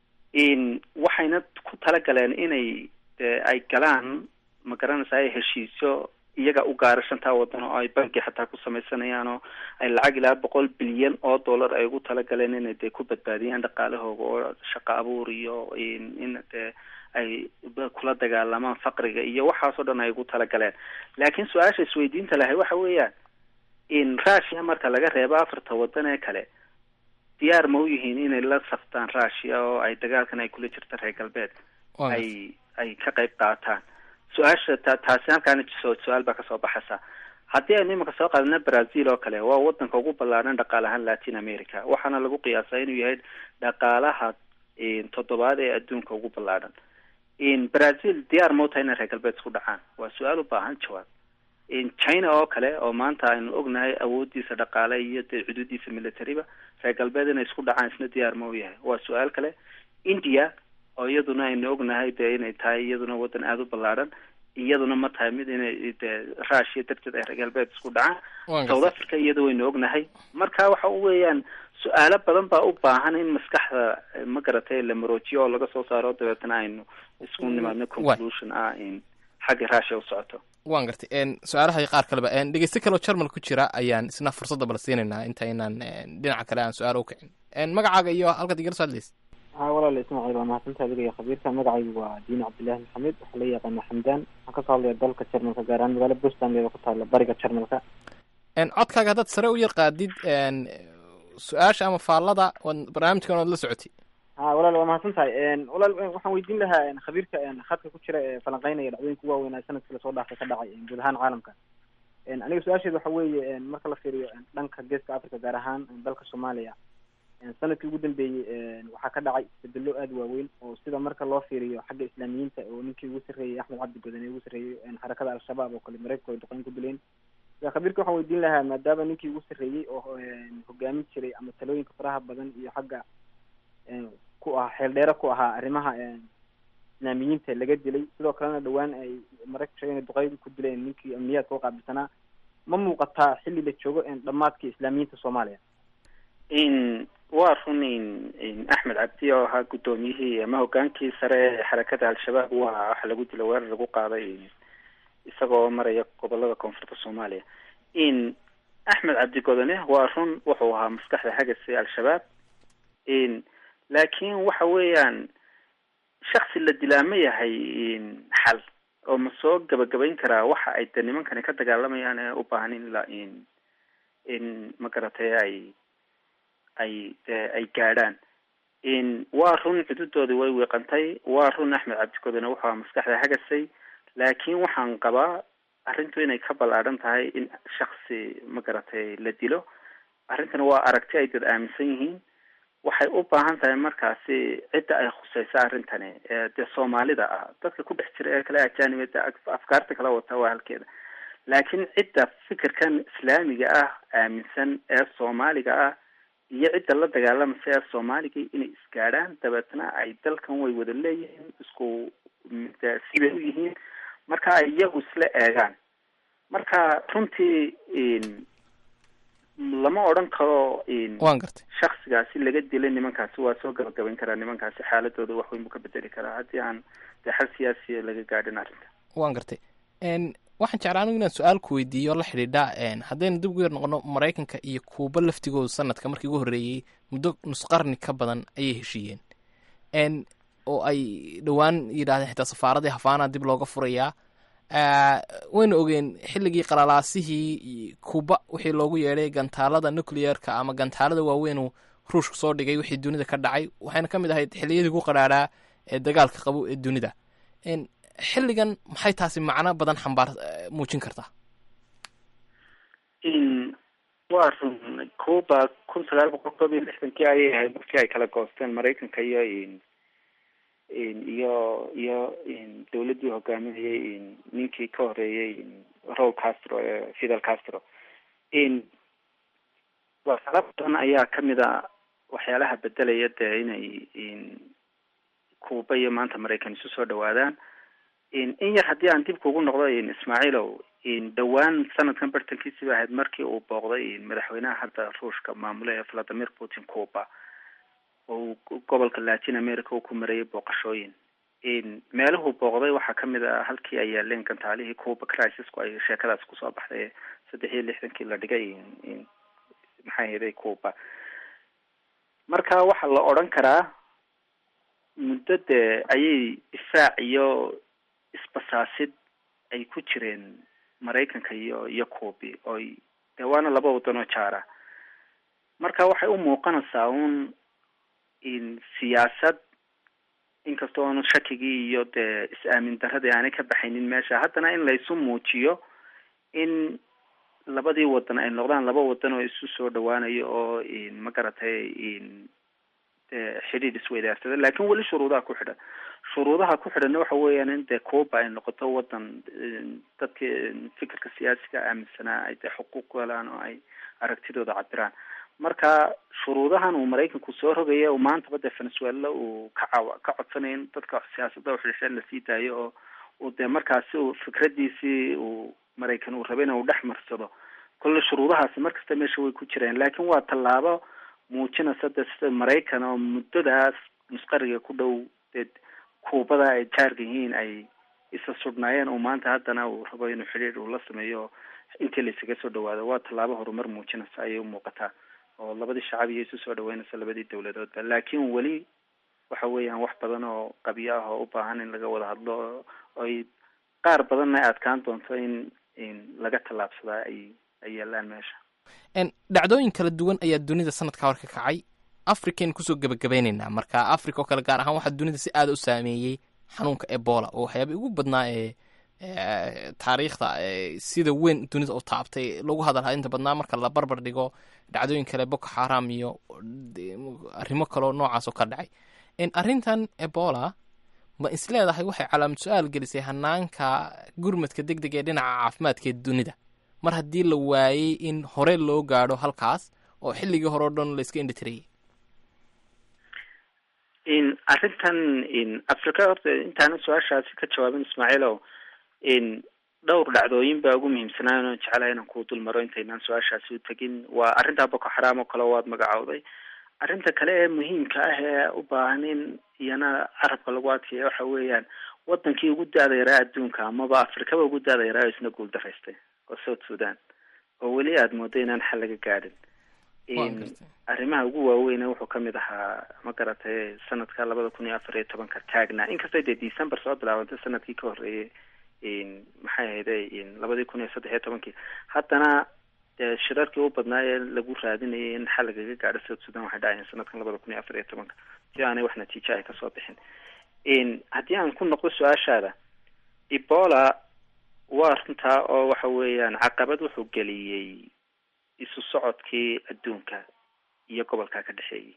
in waxayna ku talagaleen inay ay galaan ma garanaysa ay heshiisyo iyaga u gaara shantaa wadan oo ay banki xataa ku samaysanayaan oo ay lacag ilaa boqol bilyan oo dollar ay ugu talagaleen inay dee ku badbaadiyaan dhaqaalahooga oo shaqo abuur iyo in dee ay kula dagaalamaan faqriga iyo waxaasoo dhan ay ugu talagaleen laakiin su-aasha isweydiinta lahay waxa weeyaan in russia marka laga reebo afarta wadan ee kale diyaar ma u yihiin inay la saftaan russia oo ay dagaalkan ay kula jirta reer galbeed ay ay ka qayb qaataan su-aasha ta taasi halkaana su-aal baa kasoo baxaysa haddii aynu imika soo qaadana brazil oo kale waa wadanka ugu ballaadhan dhaqaal ahaan latin america waxaana lagu qiyaasaa inuu yahay dhaqaalaha toddobaad ee adduunka ugu ballaadhan brazil diyaar mauta inay reer galbeed isku dhacaan waa su-aal u baahan jawaab china oo kale oo maanta aynu ognahay awoodiisa dhaqaale iyo dee xuduudiisa militariba reer galbeed inay isku dhacaan isna diyaar ma u yahay waa su-aal kale india oo iyaduna aynu ognahay dee inay tahay iyaduna wadan aada u ballaadhan iyaduna ma tahay mid inay dee russia darteed ay reer galbeed isku dhacaan south africa iyada waynu ognahay marka waxa weeyaan su-aalo badan baa u baahan in maskaxda ma garatay la maroojiyo oo laga soo saaro dabeetana aynu isku nimaadno conclusion ah in xagga russia u socoto waan gartay su-aalaha qaar kaleba dhegeyste kaleo jarmal ku jira ayaan isna fursadda bala siinaynaa inta inaan dhinaca kale aan su-aal u kicin magacaaga iyo halkaad igala soo hadlaysa ha walaal ismaaciil waa mahadsantaha adiga iyo khabiirka magacaygu waa diin cabdillahi maxamed waxaa la yaqaana xamdaan waxaan kasoo hadlaya dalka jarmalka gaar ahaan magaalo buntland ku taala bariga jarmalka codkaaga haddaad sare u yar qaadid su-aasha ama faallada barnaamijkan oad la socotay ha walaal waa mahadsan tahay walaal waxaan weydiin lahaa khabiirka khadka ku jira ee falanqeynaya dhacdooyinka ugu waaweynaa sanadkii lasoo dhaafay ka dhacay guud ahaan caalamka aniga su-aasheeda waxa weeye marka la fiiriyo dhanka geeska africa gaar ahaan dalka soomaaliya sanadkii ugu dambeeyey waxaa ka dhacay isbedelo aada waaweyn oo sida marka loo fiiriyo xagga islaamiyiinta oo ninkii ugu sarreeyey axmed cabdi godane ugu sarreeyey xarakada al-shabaab oo kale mareykanku ay duqeyn ku dileen khabiirka waxaan weydiin lahaa maadaama ninkii ugu sarreeyey oo hogaamin jiray ama talooyinka faraha badan iyo xagga ku ah xeeldheere ku ahaa arrimaha islaamiyiinta laga dilay sidoo kalena dhawaan ay maraykanku sheegen duqeyn ku dileen ninkii amniyaadka u qaabilsanaa ma muuqataa xilli la joogo dhamaadka islaamiyiinta soomaaliya in waa run in axmed cabdi oo ahaa guddoomiyihii ama hogaankii sare ee xarakada al-shabaab waa waxa lagu dila weerar lagu qaaday isagoo maraya gobolada koonfurta soomaaliya in axmed cabdi godane waa run wuxuu ahaa maskaxda hagase al-shabaab in laakiin waxa weeyaan shaksi la dilaa ma yahay xal oo ma soo gabagabayn karaa waxa ay de nimankani ka dagaalamayaan ee u baahan in la in in ma garatay ay ay de ay gaadhaan in waa run xuduudoodii way wiiqantay waa run axmed cabdikodane wuxuu ahaa maskaxda hagasay laakiin waxaan qabaa arrintu inay ka ballaadhan tahay in shaksi ma garatay la dilo arrintan waa aragti ay dad aaminsan yihiin waxay u baahan tahay markaasi cidda ay khuseyso arrintani ee dee soomaalida ah dadka ku dhex jira ee kale ajaanibada afkaarta kala wata waa halkeeda laakiin cidda fikirkan islaamiga ah aaminsan ee soomaaliga ah iyo cidda la dagaalamasa ee soomaaliga inay isgaadhaan dabeetna ay dalkan way wada leeyihiin isku sibay u yihiin marka ay iyagu isla eegaan marka runtii lama odhan karo waan gartay shaksigaasi laga dilay nimankaasi waa soo gabagabayn karaa nimankaasi xaaladooda wax weyn buu ka bedeli karaa haddii aan dee xal siyaasiya laga gaadhin arrinta waan gartay waxaan jeclaa anigu inaan su-aal ku weydiiyo la xidhiidha haddaynu dib ugu yar noqono maraykanka iyo kuuba laftigooda sanadka markii ugu horreeyey muddo nus qarni ka badan ayay heshiiyeen oo ay dhowaan yidhahdeen xitaa safaaradii hafaana dib looga furayaa waynu ogeen xilligii qalalaasihii kuuba wixii loogu yeedhay gantaalada nuclearka ama gantaalada waaweynuu ruushka soo dhigay wixii dunida ka dhacay waxayna ka mid ahayd xilliyadii ku qadhaadhaa ee dagaalka qabo ee dunida xilligan maxay taasi macno badan xambaar muujin kartaa waa run cuba kun sagaal boqol koob iyo lixdankii ayay ahayd markii ay kala goosteen maraykanka iyo iyo iyo dawladdii hogaaminayay ninkii ka horeeyey raul castro ee fidel castro waxyaala badan ayaa kamid a waxyaalaha bedelaya dee inay cuba iyo maanta maraykan isu soo dhawaadaan in yar haddii aan dib kugu noqdo ismaaciilow dhowaan sanadkan bartankiisi ba ahayd markii uu booqday madaxweynaha hadda ruushka maamule ee valadimir putin cuba oo gobolka latin america uu ku marayay booqashooyin meeluhuu booqday waxaa kamid a halkii ay yaaleen gantaalihii cuba crisisku ay sheekadaas kusoo baxday saddex iyo lixdankii la dhigay maxay hayday cuba marka waxaa la odhan karaa muddo dee ayay difaac iyo isbasaasid ay ku jireen maraykanka iyo iyo cubi oy dee waana laba wadan oo jaara marka waxay u muuqanaysaa un in siyaasad inkasta oonu shakigii iyo dee is-aamin daradii aanay ka baxaynin meesha haddana in laysu muujiyo in labadii wadan ay noqdaan laba wadan oo isu soo dhawaanayo oo ma garatay dee xidhiidh isweydaarsada lakin weli shuruudaha ku xidhan shuruudaha ku xidhanna waxa weeyaan in dee cuba ay noqoto wadan dadka fikirka siyaasiga aaminsanaa ay dee xuquuq ku helaan oo ay aragtidooda cabiraan marka shuruudahan uu maraykanku soo rogaya maantaba dee venezuela uu ka caw ka codsanaya in dadka siyaasada uxidhisheen lasii daayo oo uu dee markaasi uu fikradiisii uu maraykan uu rabay in uu dhex marsado kolle shuruudahaasi markasta meesha way ku jireen laakiin waa tallaabo muujinaysa de sida maraykan oo muddadaas nusqariga ku dhow dee kuubada ay jaarka yihiin ay isa sudhnaayeen uu maanta haddana uu rabo inuu xidhiir uu la sameeyo intii laysaga soo dhawaado waa tallaabo horumar muujinaysa ayay umuuqataa oo labadii shacab iyo isu soo dhaweynaysa labadii dawladoodba laakiin weli waxa weeyaan wax badan oo qabyo ah oo u baahan in laga wada hadlo oy qaar badanna ay adkaan doonto in in laga tallaabsadaa ay ay yaalaan meesha dhacdooyin kala duwan ayaa dunida sanadka hor ka kacay africaynu kusoo gebagabaynaynaa marka africa oo kale gaar ahaan waxaa dunida si aada u saameeyey xanuunka ebola oo waxyaaba ugu badnaa ee taariikhda sida weyn dunida u taabtay lagu hadalhaa inta badnaa marka la barbar dhigo dhacdooyin kale boko xaram iyo arrimo kaleo noocaas oo ka dhacay arrintan ebola ma isleedahay waxay calaamad su-aal gelisay hanaanka gurmadka deg deg ee dhinaca caafimaadka ee dunida mar haddii la waayey in hore loo gaadho halkaas oo xilligii hore o dhan la iska indhitirayay in arrintan in africa horta intaana su-aashaasi ka jawaabin ismaaciilow in dhowr dhacdooyin baa ugu muhiimsanaayn oon jecelahay inaan kuu dul maro intaynaan su-aashaasi u tegin waa arrintaa boko xaraam oo kale waad magacowday arrinta kale ee muhiimka ah ee u baahan in iyana carabka lagu adkeeya waxa weeyaan wadankii ugu da-da yaraa adduunka amaba afrikaba ugu da-da yaraa oo isna guul daraystay oo south sudan oo weli aada moodo inaan xal laga gaadhin arrimaha ugu waaweyne wuxuu kamid ahaa ma garatay sanadka labada kun iyo afar iyo tobanka taagna inkastoo dee december soo bilaabantay sanadkii ka horreeyay maxay ahayde labadii kun iyo saddex iyo tobankii haddana dee shirarkii u badnaa ee lagu raadinayay in xal lagaga gaadho south sudan waxay dhacayeen sanadkan labada kun iyo afar iyo tobanka si aanay wax natiijo ay kasoo bixin haddii aan ku noqdo su-aashaada ebola waa runtaa oo waxa weeyaan caqabad wuxuu geliyey isu socodkii adduunka iyo gobolka ka dhexeeyay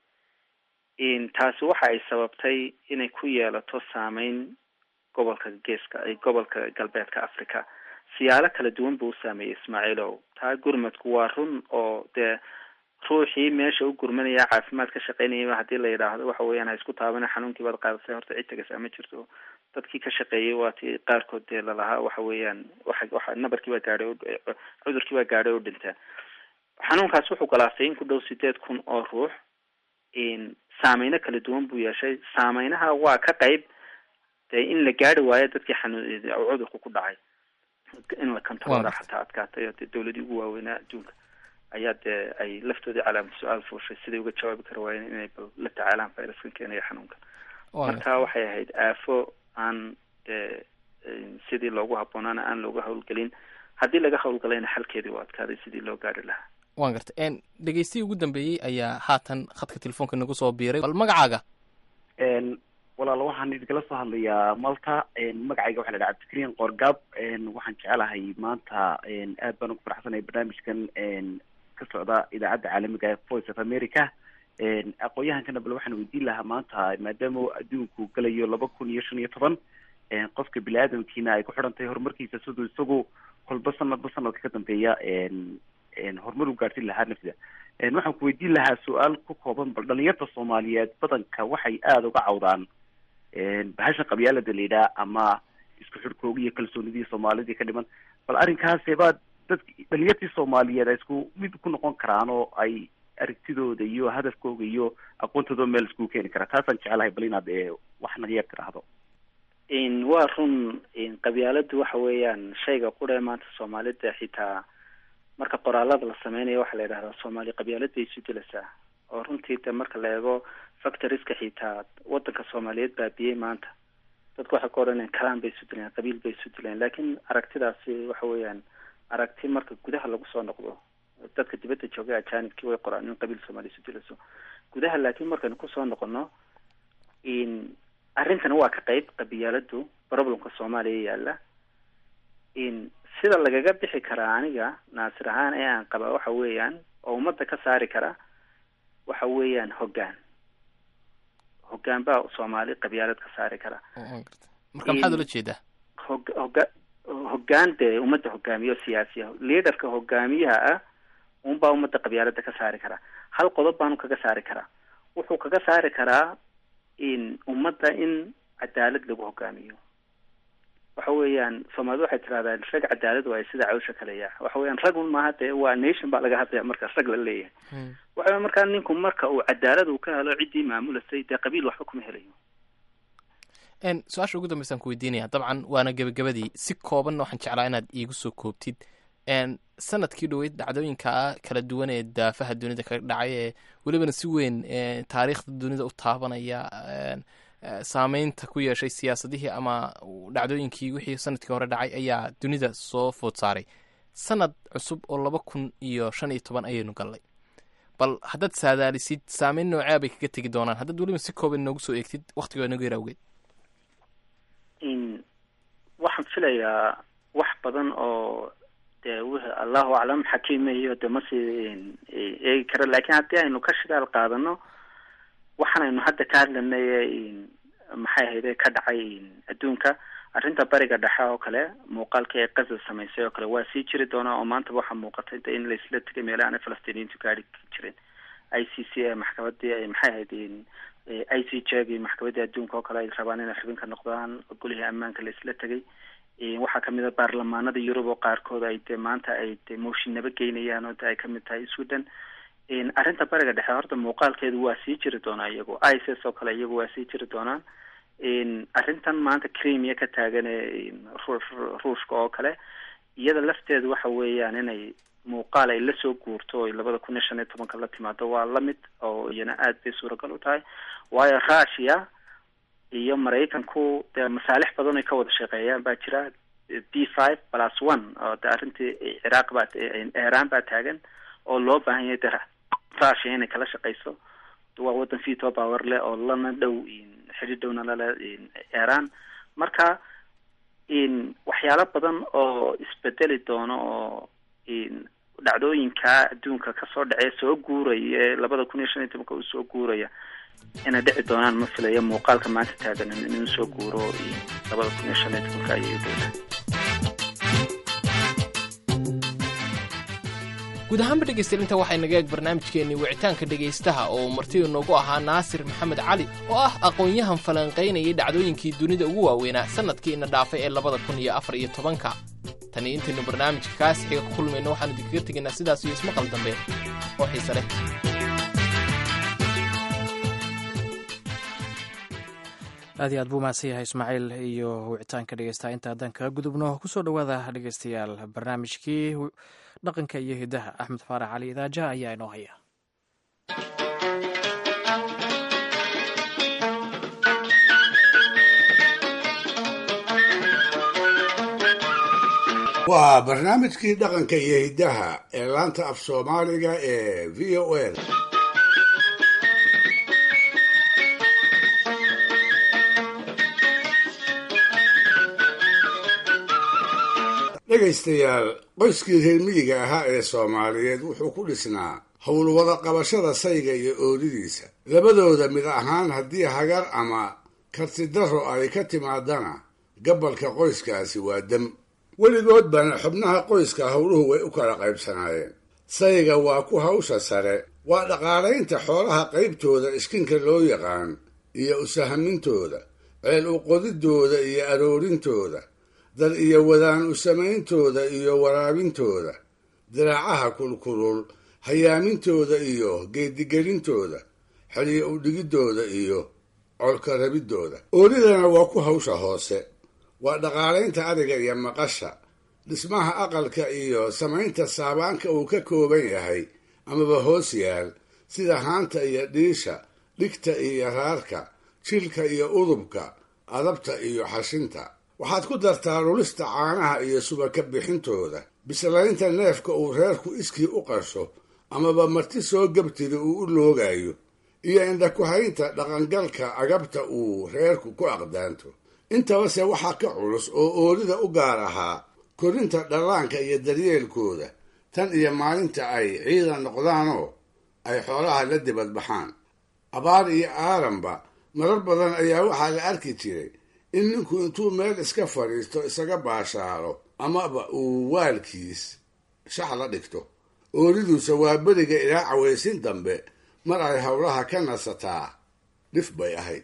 taasi waxa ay sababtay inay ku yeelato saameyn gobolka geeska gobolka galbeedka africa siyaalo kala duwan buu u saameeyey ismaaciilow taa gurmadku waa run oo dee ruuxii meesha u gurmanaya caafimaad ka shaqeynayaba haddii la yidhaahdo waxa weeyaan ha isku taabana xanuunkii baad qaadasay horta cid tagasa ma jirto dadkii ka shaqeeyay waa ti qaarkood dee lalahaa waxa weeyaan waxa waxa nabarkii baa gaadhay cudurkii baa gaadhay oo dhinta xanuunkaas wuxuu galaastay in ku dhow sideed kun oo ruux saameyno kala duwan buu yeeshay saameynaha waa ka qayb dee in la gaari waayo dadkii xanuun cudurku ku dhacay in la kantaroora xataa adkaatay oo dee dawladii ugu waaweynaa adduunka ayaa dee ay laftoodii calaamad su-aal fuushay siday uga jawaabi kara waayeen inay bal la tacaalaan fayraskan keenaya xanuunkan marka waxay ahayd aafo aan dee sidii loogu habboonaana aan looga hawlgelin haddii laga hawlgalayna xalkeedii u adkaaday sidii loo gaari lahaa waan garta dhegeystihi ugu dambeeyey ayaa haatan khadka telefoonka nagu soo biiray bal magacaaga walaal waxaan idikala soo hadlayaa malta magacayga waxa la dhaha cabdikariin qoorgaab waxaan jecelahay maanta aad baan ugu faraxsanay barnaamijkan ka socda idaacadda caalamiga ee voice of america aqoon-yahankana bal waxaan weydiin lahaa maanta maadaama adduunku galayo laba kun iyo shan iyo toban qofka bini aadamkiina ay ku xidhan tahay horumarkiisa siduu isagu kolba sanadba sanadka ka dambeeya horumar u gaadhsin lahaa nafsida waxaan ku weydiin lahaa su-aal ku kooban bal dhalinyarta soomaaliyeed badanka waxay aada uga cawdaan bahasha qabyaalada la yidhaha ama isku xidhkooga iyo kalsoonidii soomaalidii ka dhiman bal arrinkaase baa dad dhalinyartii soomaaliyeed ay isku mid ku noqon karaan oo ay aragtidooda iyo hadafkooga iyo aqoontooda meel iskugu keeni karaa taasaan jecelahay bal inaad wax naga yar tiraahdo waa run qabyaaladu waxa weeyaan shayga quree maanta soomaalida xitaa marka qoraalada la sameynayo waxaa la yidhahdaa soomaali qabyaalad bay isu dilaysaa oo runtii de marka la eego factoriska xitaa wadanka soomaaliyeed baabiyey maanta dadku waxay ka odhanayaan kalaan bay isu dileen qabiil bay isu dileen laakiin aragtidaasi waxa weeyaan aragti marka gudaha lagu soo noqdo dadka dibadda joogay ajanibkii way qoraan in qabiil soomaaliya isu dilayso gudaha laakiin markaynu kusoo noqono in arrintana waa ka qayb qabyaaladu problemka soomaaliya yaala in sida lagaga bixi karaa aniga naasir ahaan ee aan qabaa waxa weeyaan oo ummadda ka saari kara waxa weeyaan hoggaan hoggaan baa soomaali qabyaalad ka saari kara marka maxaad ula jeedaa hog hoga hoggaan dee ummadda hogaamiyo siyaasiya leaderka hogaamiyaha ah unbaa ummadda qabyaalada ka saari karaa hal qodob baanu kaga saari karaa wuxuu kaga saari karaa in ummadda in cadaalad lagu hogaamiyo waxa weeyaan soomaalida waxay tirahdaan rag cadaalad waayo sida cawsha kaleya waxa weeyaan rag un maaha dee waa nation baa laga hadlaya marka rag la leeyahay waxa weya markaa ninku marka uu cadaalad uu ka helo ciddii maamulasay dee qabiil waxba kuma helayo su-aasha ugu dambeysaan ku weydiinaya dabcan waana gebagabadii si koobanna waxaan jeclaa inaad iigu soo koobtid sanadkii dhoweyd dhacdooyinka kala duwan ee daafaha dunida kaga dhacay ee welibana si weyn taariikhda dunida u taabanaya saameynta ku yeeshay siyaasadihii ama dhacdooyinkii wixii sanadkii hore dhacay ayaa dunida soo food saaray sanad cusub oo laba kun iyo shan iyo toban ayaynu gallay bal haddaad saadaalisid saameyn noocea bay kaga tegi doonaan haddaad weliba si kooban noogu soo eegtid waktigo inagu yar awgeed waxaan filayaa wax badan oo dee w allahu aclam xakiimayo de masii eegi karo lakin haddii aynu ka shidaal qaadano waxaan aynu hadda ka hadlanay maxay ahayde ka dhacay adduunka arrinta bariga dhexe oo kale muuqaalkii ay qaza samaysay oo kale waa sii jiri doonaa oo maantaba waxaa muuqatay de in laisla tegay meelaha ana falastiiniyiintu gaari jirin i c c ee maxkamadii maxay ahayd i c j gi maxkamadii adduunka oo kale ay rabaan inay xubin ka noqdaan golihii ammaanka laisla tegay waxaa kamid a baarlamaanada yurub oo qaarkood ay de maanta ay de mooshin naba geynayaan oo de ay kamid tahay sweden arrinta bariga dhexe horta muuqaalkeedu waa sii jiri doonaa iyagu ics oo kale iyagu waa sii jiri doonaan arrintan maanta cremia ka taagan ee ruushka oo kale iyada lafteedu waxa weeyaan inay muuqaal ay lasoo guurto oy labada kun iyo shan iyo tobanka la timaado waa lamid oo iyana aad bay suuragal u tahay waayo russia iyo maraykanku dee masaalix badan ay ka wada shaqeeyaan baa jira b five plus one oo de arrintii ciraaq baa iran baa taagan oo loo baahan yahay de russia inay kala shaqeyso waa wadan veto power leh oo lana dhow xidhi dhowna lale iran marka waxyaalo badan oo isbedeli doono oo dhacdooyinka adduunka kasoo dhacee soo guuraya ee labada kun iyo shan iyo tobanka uu soo guuraya inay dhici doonaan ma filaya muuqaalka maanta taagan inuu soo guuro labada kun iyo shan iyo tobanka ayay doonaan guud ahaanba dhegaystayaal inta waxay naga eeg barnaamijkeennii wicitaanka dhegaystaha oo martida noogu ahaa naasir maxamed cali oo ah aqoon-yahan falanqaynayay dhacdooyinkii dunida ugu waaweynaa sannadkiina dhaafay ee labada kun iyo afar iyo tobanka tani intaynu barnaamijka kaas xiga ku kulmayno waxaanu idinkaga tegaynaa sidaas iyo ismaqal dambe oo xiise leh aad iyo aad buu mahadsan yahay ismaaciil iyo wicitaanka dhegeystaha inta haddaan kaga gudubno kusoo dhowaada dhegeystayaal barnaamijkii dhaqanka iyo hidaha axmed faarax cali idaaja ayaa inoo haya waa barnaamijkii dhaqanka iyo hiddaha ee laanta af soomaaliga ee v o a dhegaystayaal qoyskii reer miyiga ahaa ee soomaaliyeed wuxuu ku dhisnaa howlwada qabashada sayga iyo oodidiisa labadooda mid ahaan haddii hagar ama kartidaro ay ka timaadana gabalka qoyskaasi waa dam weligood bana xubnaha qoyska howluhu way u kala qaybsanaayeen sayga waa ku hawsha sare waa dhaqaalaynta xoolaha qaybtooda iskinka loo yaqaan iyo usahamintooda ceel uqodidooda iyo aroorintooda dad iyo wadaan u samayntooda iyo waraabintooda diraacaha kulkulul hayaamintooda iyo geedigelintooda xeliyo udhigidooda iyo colka rabidooda oolidana waa ku hawsha hoose waa dhaqaalaynta ariga iyo maqasha dhismaha aqalka iyo samaynta saabaanka uu ka kooban yahay amaba hoos yaal sida haanta iyo dhiisha dhigta iyo raarka jilka iyo udubka adabta iyo xashinta waxaad ku dartaa lulista caanaha iyo subaka bixintooda bislaynta neefka uu reerku iskii u qasho amaba marti soo gabtida uu u loogayo iyo indhakuhaynta dhaqangalka agabta uu reerku ku aqdaanto intabase waxaa ka culus oo oolida u gaar ahaa korinta dhallaanka iyo daryeelkooda tan iyo maalinta ay ciidan noqdaanoo ay xoolaha la dibad baxaan abaar iyo aaranba marar badan ayaa waxaa la arki jiray in ninku intuu meel iska fadhiisto isaga baashaalo amaba uu waalkiis shax la dhigto ooliduusa waa beriga ilaa cawaysin dambe mar ay howlaha ka nasataa dhif bay ahayd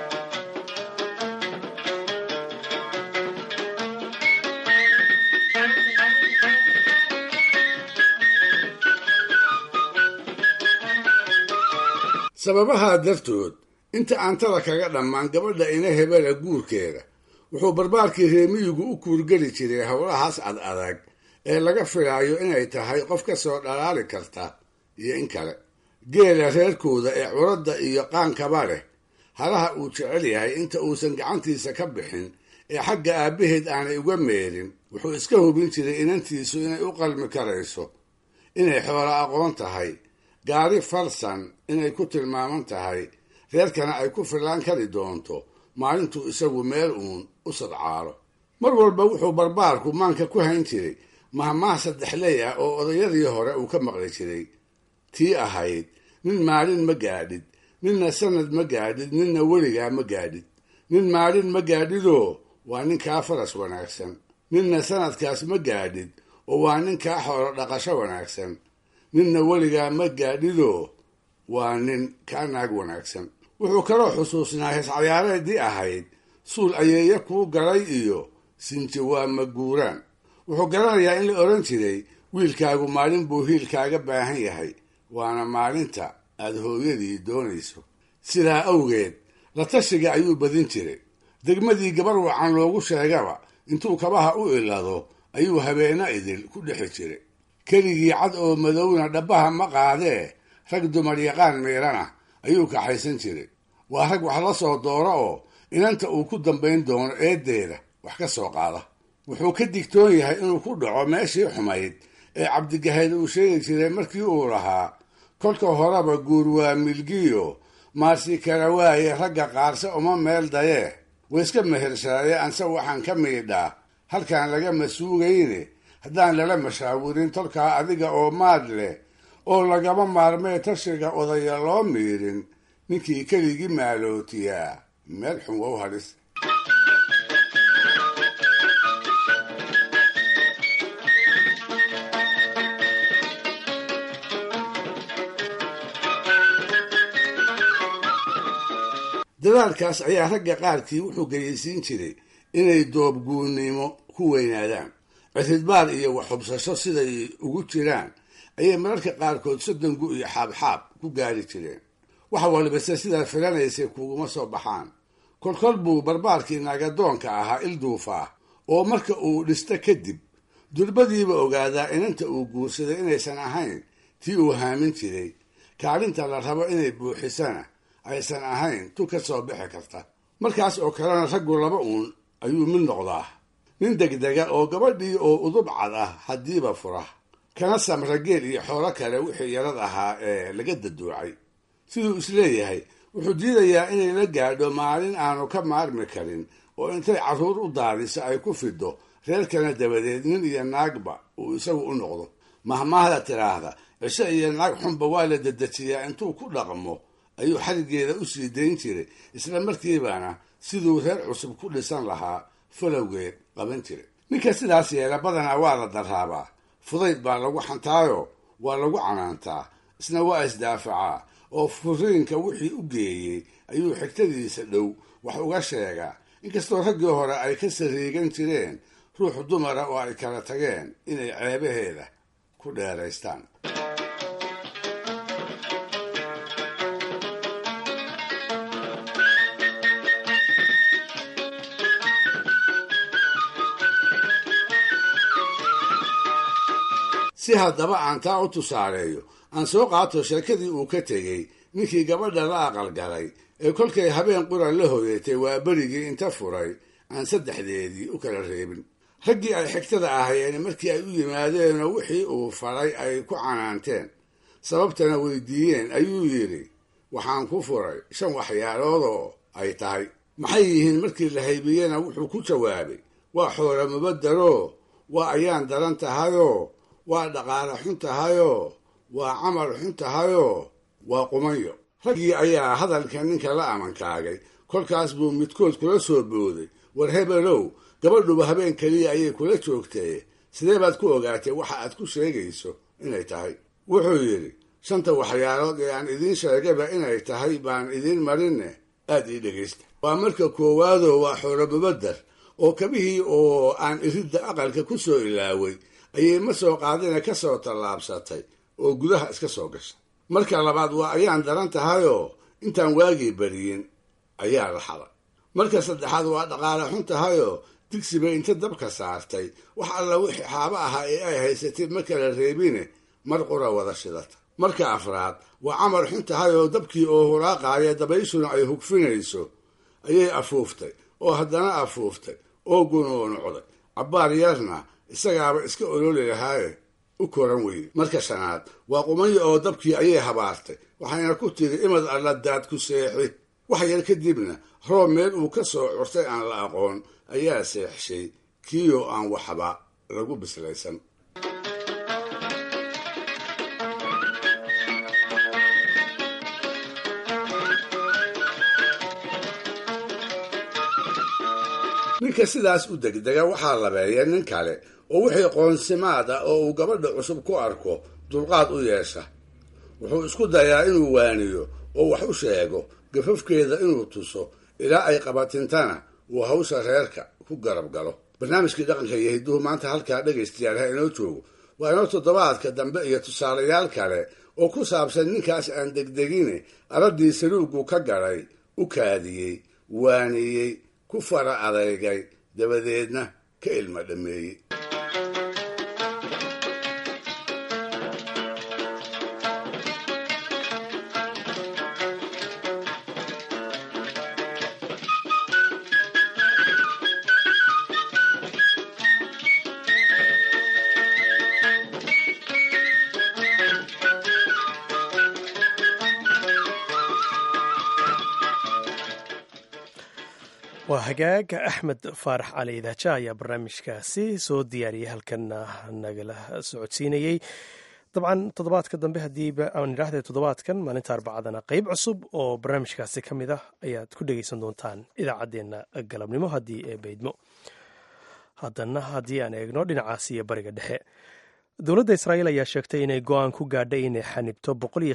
sababahaa dartood inta aantada kaga dhammaan gabadha ina hebela guurkeeda wuxuu barbaarkii reemiyigu u kuurgeli jiray howlahaas ad adag ee laga filaayo inay tahay qof ka soo dhalaali karta iyo in kale geela reerkooda ee curadda iyo qaankaba leh halaha uu jecel yahay inta uusan gacantiisa ka bixin ee xagga aabbaheed aanay uga meerin wuxuu iska hubin jiray inantiisu inay u qalmi karayso inay xoolo aqoon tahay gaari farsan inay ku tilmaaman tahay reerkana ay ku fillaan kari doonto maalintuu isagu meel uun u sadcaalo mar walba wuxuu barbaarku maanka ku hayn jiray mahmaah saddexley ah oo odayadii hore uu ka maqli jiray tii ahayd nin maalin ma gaadhid ninna sanad ma gaadhid ninna weligaa ma gaadhid nin maalin ma gaadhidoo waa ninkaa faras wanaagsan ninna sanadkaas ma gaadhid oo waa ninkaa xoolo dhaqasho wanaagsan ninna weligaa ma gaadhidoo waa nin kaa naag wanaagsan wuxuu kaloo xusuusnaa heescayaareedii ahayd suul ayeeya kuu galay iyo sinji waa maguuraan wuxuu garanayaa in la odhan jiray wiilkaagu maalin buu hiilkaaga baahan yahay waana maalinta aad hooyadii doonayso sidaa awgeed la tashiga ayuu badin jiray degmadii gabar wacan loogu sheegaba intuu kabaha u ilado ayuu habeena idil ku dhexi jiray keligii cad oo madowna dhabbaha ma qaadee rag dumar yaqaan miirana ayuu kaxaysan jiray waa rag wax la soo dooro oo inanta uu ku dambayn doono eeddeeda wax ka soo qaada wuxuu ka digtoon yahay inuu ku dhaco meeshii xumayd ee cabdigahayd uu sheegi jiray markii uu lahaa kolka horeba guur waa milgiyo maarsi kala waaye ragga qaarse uma meel dayee wayska mehershaaye anse waxaan ka miidhaa halkaan lagama suugayne haddaan lala mashaawirin tolkaa adiga oo maad leh oo lagama maarmee tashiga odaya loo miirin ninkii keligii maalootiyaa meel xun wow hadhis dadaalkaas ayaa ragga qaarkii wuxuu geyaysiin jiray inay doobguunnimo ku weynaadaan cidhidbaar iyo waxhubsasho siday ugu jiraan ayay mararka qaarkood soddongu iyo xaabxaab ku gaari jireen wax walbase sidaad filanaysay kuguma soo baxaan kolkol buu barbaarkii naagadoonka ahaa ilduufaa oo marka uu dhisto kadib durbadiiba ogaadaa inanta uu guursaday inaysan ahayn tii uu haamin jiray kaalinta la rabo inay buuxisana aysan ahayn tu ka soo bixi karta markaas oo kalena raggu laba uun ayuu mid noqdaa nin degdega oo gabadhii oo udub cad ah haddiiba fura kana samra geel iyo xoolo kale wixii yarad ahaa ee laga daduucay siduu isleeyahay wuxuu diidayaa inay la gaadho maalin aanu ka maarmi karin oo intay carruur u daadiso ay ku fido reerkana dabadeed nin iyo naagba uu isagu u noqdo mahmaahda tidhaahda cisho iyo naag xunba waa la dedejiyaa intuu ku dhaqmo ayuu xarigeeda u sii dayn jiray isla markiibana siduu reer cusub ku dhisan lahaa falowgeed qaban jiray ninka sidaas yeela badanaa waa la daraabaa fudayd baa lagu xantaayo waa lagu canaantaa isna waa isdaafacaa oo furiinka wixii u geeyey ayuu xigtadiisa dhow wax uga sheegaa inkastoo raggii hore ay ka sariigan jireen ruux dumara oo ay kala tageen inay ceebaheeda ku dheeraystaan si haddaba aan taa u tusaaleeyo aan soo qaato sheekadii uu ka tegey ninkii gabadha la aqalgalay ee kolkay habeen quran la hoyatay waa berigii inta furay aan saddexdeedii u kala reebin raggii ay xigtada ahayeen markii ay u yimaadeenoo wixii uu faray ay ku canaanteen sababtana weydiiyeen ayuu yidhi waxaan ku furay shan waxyaaloodoo ay tahay maxay yihiin markii la haybiyena wuxuu ku jawaabay waa xoolo mubadaroo waa ayaan daran tahayoo waa dhaqaale xun tahayoo waa camal xun tahayoo waa qumanyo raggii ayaa hadalka ninka la amankaagay kolkaas buu midkood kula soo booday war hebelow gabadhuba habeen keliya ayay kula joogtee sidee baad ku ogaatay waxa aad ku sheegayso inay tahay wuxuu yidhi shanta waxyaalood ee aan idiin sheegaba inay tahay baan idiin marinne aad ii dhegaysta waa marka koowaadoo waa xoolomubadar oo kabihii oo aan iridda aqalka ku soo ilaaway ayay ma soo qaadina ka soo tallaabsatay oo gudaha iska soo gashay marka labaad waa ayaan daran tahayoo intaan waagii beriyin ayaa la xaday marka saddexaad waa dhaqaale xun tahayoo digsiba inta dabka saartay wax alla wixii xaabo ahaa ee ay haysatay ma kala reebine mar qura wada shidata marka afraad waa camal xun tahayoo dabkii oo huraaqaaya dabayshuna ay hugfinayso ayay afuuftay oo haddana afuuftay oo gunuunucday cabbaar yarna isagaaba iska ololi lahaaye u koran weyde marka shanaad waa qumanyo oo dabkii ayay habaartay waxayna ku tiri imad alla daad ku seexi wax yar kadibna roob meel uu ka soo curtay aan la aqoon ayaa seexshay kiiyoo aan waxba lagu bislaysan ninka sidaas u degdega waxaa labeeya nin kale oo wixii qoonsimaad ah oo uu gabadha cusub ku arko dulqaad u yeesha wuxuu isku dayaa inuu waaniyo oo wax u sheego gafafkeeda inuu tuso ilaa ay qabatintana uu hawsha reerka ku garab galo barnaamijkii dhaqanka iyo hidduhu maanta halkaa dhegaystayaal ha inoo joogo waa inoo toddobaadka dambe iyo tusaalayaal kale oo ku saabsan ninkaas aan degdegine araddii saluugu ka galay u kaadiyey waaniyey ku fara adeygay dabadeedna ka ilma dhammeeyey waa hagaag axmed faarax cali idaaja ayaa barnaamijkaasi soo diyaariyey halkanna nagala socodsiinayey dabcan toddobaadka dambe haddiiba aan idhaahday toddobaadkan maalinta arbacadana qeyb cusub oo barnaamijkaasi ka mid ah ayaad ku dhegeysan doontaan idaacaddeenna galabnimo haddii ee beydmo haddana haddii aan eegno dhinacaasi iyo bariga dhexe dowladda israa'iil ayaa sheegtay inay go-aan ku gaadhay inay xanibto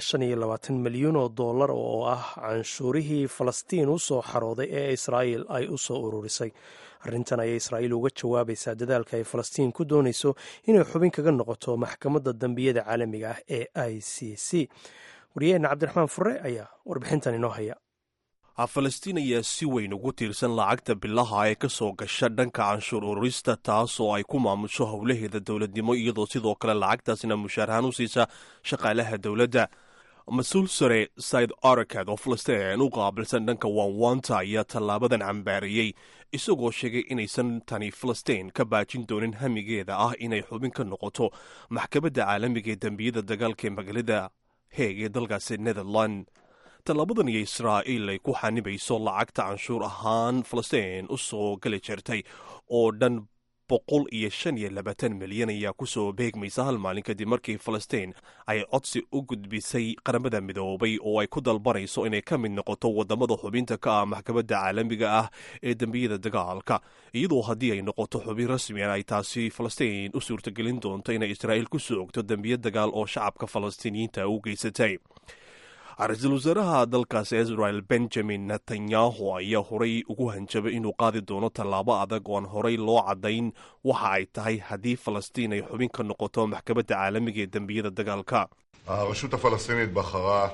milyan oo dollar oo ah canshuurihii falastiin u soo xarooday ee israa'iil ay u soo ururisay arrintan ayay israa'iil uga jawaabaysaa dadaalka ay falastiin ku doonayso inay xubin kaga noqoto maxkamadda dembiyada caalamiga ah ee i c c wariyaheenna cabdiraxmaan fure ayaa warbixintan inoo haya falastiin ayaa si weyn ugu tiirsan lacagta bilaha ee ka soo gasha dhanka canshuur ururista taas oo ay ku maamusho howlaheeda dowladnimo iyadoo sidoo kale lacagtaasna mushaarahaan u siisa shaqaalaha dowladda mas-uul sare said arakad oo falastiin u qaabilsan dhanka waanwaanta ayaa tallaabadan cambaariyey isagoo sheegay inaysan tani falastiin ka baajin doonin hamigeeda ah inay xubin ka noqoto maxkamadda caalamiga ee dembiyada dagaalka ee magaalada heeg ee dalkaasi netherland tallaabadan iyo israa'iil ay ku xanibayso lacagta canshuur ahaan falastiin u soo geli jirtay oo dhan boqol iyo shan iyo labaatan milyan ayaa kusoo beegmaysa hal maalin kadib markii falastiin ay codsi u gudbisay qaramada midoobay oo ay ku dalbanayso inay ka mid noqoto wadamada xubinta ka ah maxkamadda caalamiga ah ee dembiyada dagaalka iyadoo haddii ay noqoto xubin rasmian ay taasi falastiin u suurtagelin doonto inay israa'iil ku soogto dembiya dagaal oo shacabka falastiiniyiinta u geysatay ra-iisul wasaaraha dalkaasi israel benjamin netanyahu ayaa horay ugu hanjabay inuu qaadi doono tallaabo adag oo aan horay loo caddayn waxa ay tahay haddii falastiin ay xubin ka noqoto maxkamadda caalamiga ee dembiyada dagaalka הרשות הפלסטינית בחרה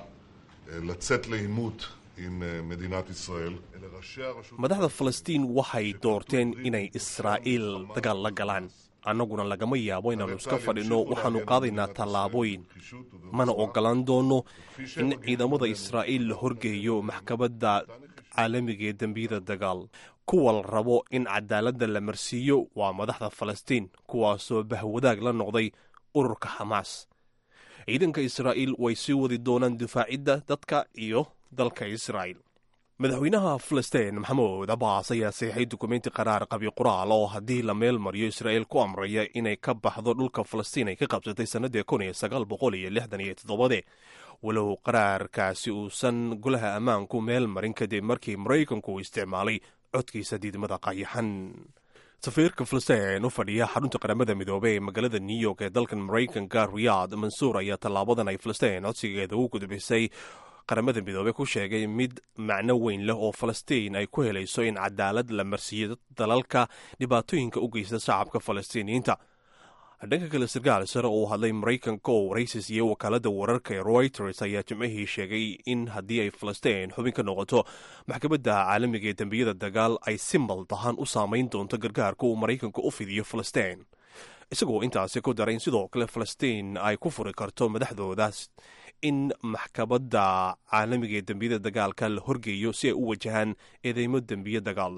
לצאת לעימות עם מדינת ישראל. אלה ראשי הרשות... madaxda falastiin waxay doorteen inay israa'iil dagaal la galaan annaguna lagama yaabo inaannu iska fadhinno waxaannu qaadaynaa tallaabooyin mana ogolaan doonno in ciidamada israa'iil la horgeeyo maxkamadda caalamiga ee dembiyada dagaal kuwa la rabo in cadaaladda la marsiiyo waa madaxda falastiin kuwaasoo bahwadaag la noqday ururka xamaas ciidanka israa'iil way sii wadi doonaan difaacidda dadka iyo dalka israa'iil madaxweynaha falastiin maxamuud abaas ayaa saxiixay dukumenti qaraar qabi qoraal oo haddii la meel mariyo israa'iil ku amraya inay ka baxdo dhulka falastiin ay ka qabsatay sannadii kun iyo sagaal boqol iyo lixdan iyo toddobade walow qaraarkaasi uusan golaha ammaanku meel marin kadib markii maraykanku uu isticmaalay codkiisa diidmada qayaxan safiirka falastiin u fadhiya xarunta qaramada midoobey ee magaalada new york ee dalkan maraykanka riyaad mansuur ayaa tallaabadan ay falastiin codsigeeda u gudbisay qaramada midoobey ku sheegay mid macno weyn leh oo falastiin ay ku helayso in cadaalad la marsiiyo dalalka dhibaatooyinka u geysta shacabka falastiiniyiinta dhanka kale sarkaal sare oo hadlay maraykanka oo waraysis iyo wakaalada wararka ee reuters ayaa jimcihii sheegay in haddii ay falastiin xubin ka noqoto maxkamadda caalamiga ee dembiyada dagaal ay si maldahan u saamayn doonto gargaarka uu maraykanka u fidiyo falastiin isagoo intaasi ku daray in sidoo kale falastiin ay ku furi karto madaxdoodaas in maxkamadda caalamiga ee dembiyada dagaalka la horgeeyo si ay u wajahaan eedeymo dembiye dagaal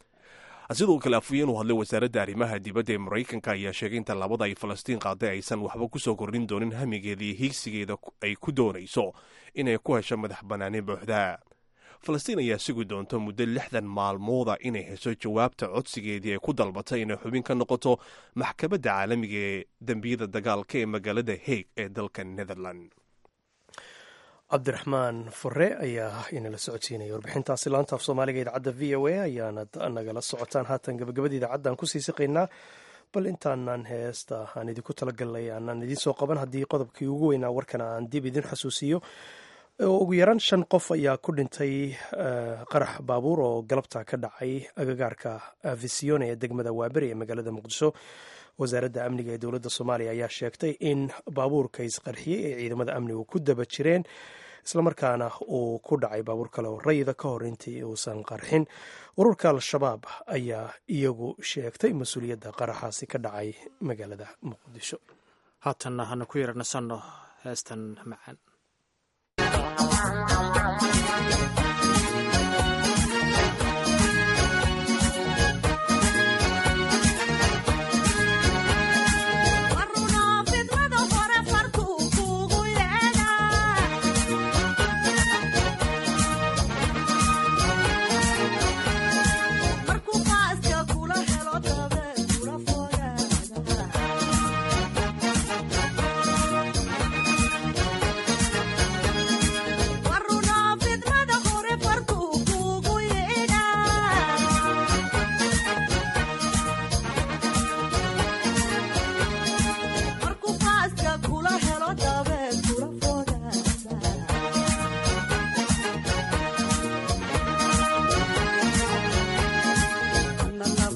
sidoo kale afhayeen u hadlay wasaaradda arrimaha dibadda ee maraykanka ayaa sheegay in tallaabada ay falastiin qaaday aysan waxba kusoo kordhin doonin hamigeeda iyo hiigsigeeda ay ku doonayso inay ku hesho madax bannaani buuxda falastiin ayaa sugi doonta muddo lixdan maalmooda inay hesho jawaabta codsigeedii ay ku dalbatay inay xubin ka noqoto maxkamadda caalamiga ee dembiyada dagaalka ee magaalada haig ee dalka netherland cabdiraxmaan fure ayaa inala socodsiinaya warbixintaasi laanta af soomaaliga idaacadda v o a ayaanad nagala socotaan haatan gabagabada idaacaddan kusii siqaynaa bal intaanan heesta aan idinku talagalnay aanaan idiin soo qaban haddii qodobkii ugu weynaa warkana aan dib idin xasuusiyo ugu yaraan shan qof ayaa ku dhintay qarax baabuur oo galabta ka dhacay agagaarka visione ee degmada waaberi ee magaalada muqdisho wasaaradda amniga ee dowladda soomaaliya ayaa sheegtay in baabuurka isqarxiyey ay ciidamada amnigu ku daba jireen islamarkaana uu ku dhacay baabuur kale oo rayida ka hor intii uusan qarxin ururka al-shabaab ayaa iyagu sheegtay mas-uuliyadda qaraxaasi ka dhacay magaalada muqdisho haatanna hanu ku yaranasanno heestan macaan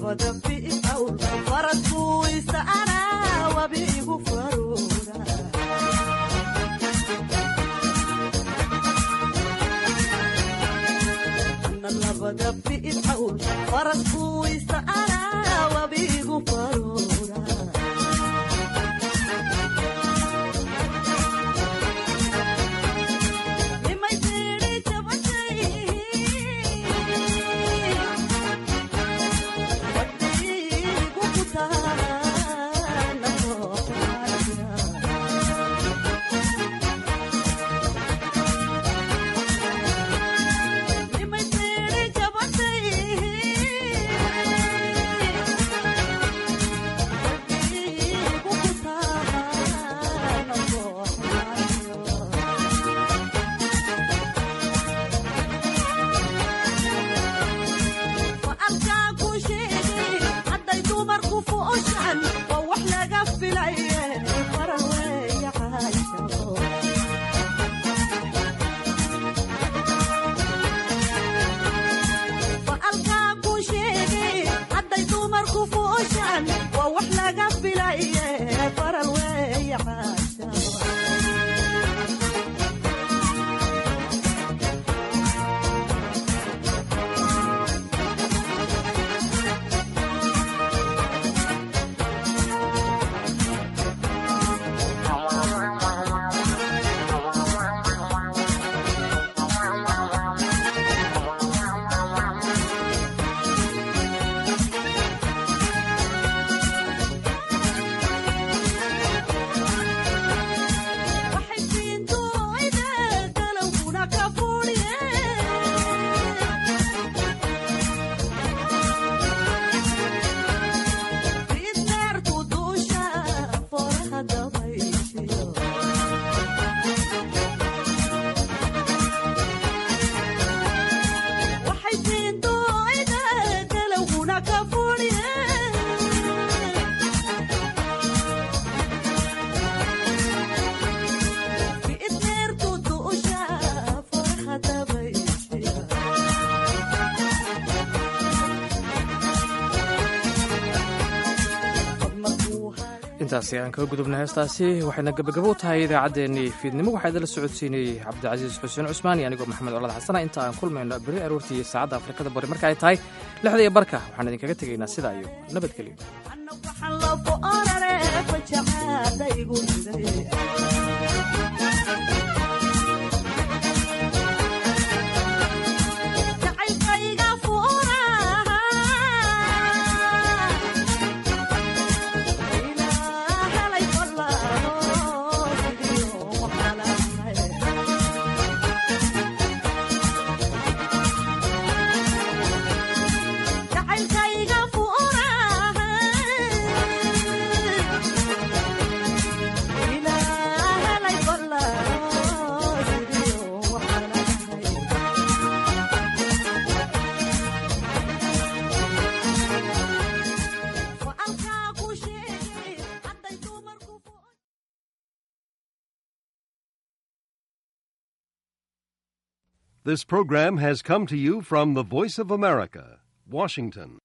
intaasi aan kaga gudubna heestaasi waxayna gabagabo u tahay idaacaddeenii fiidnimo waxaa idinla socodsiinayey cabdicasiis xuseen cusmaan iyo anigoo maxamed colad xasana inta aan kulmayno beri aroortii saacadda afrikada bari marka ay tahay lixda iyo barka waxaan idinkaga tegaynaa sidaa iyo nabadgelyo This program has come to you from the Voice of America, Washington.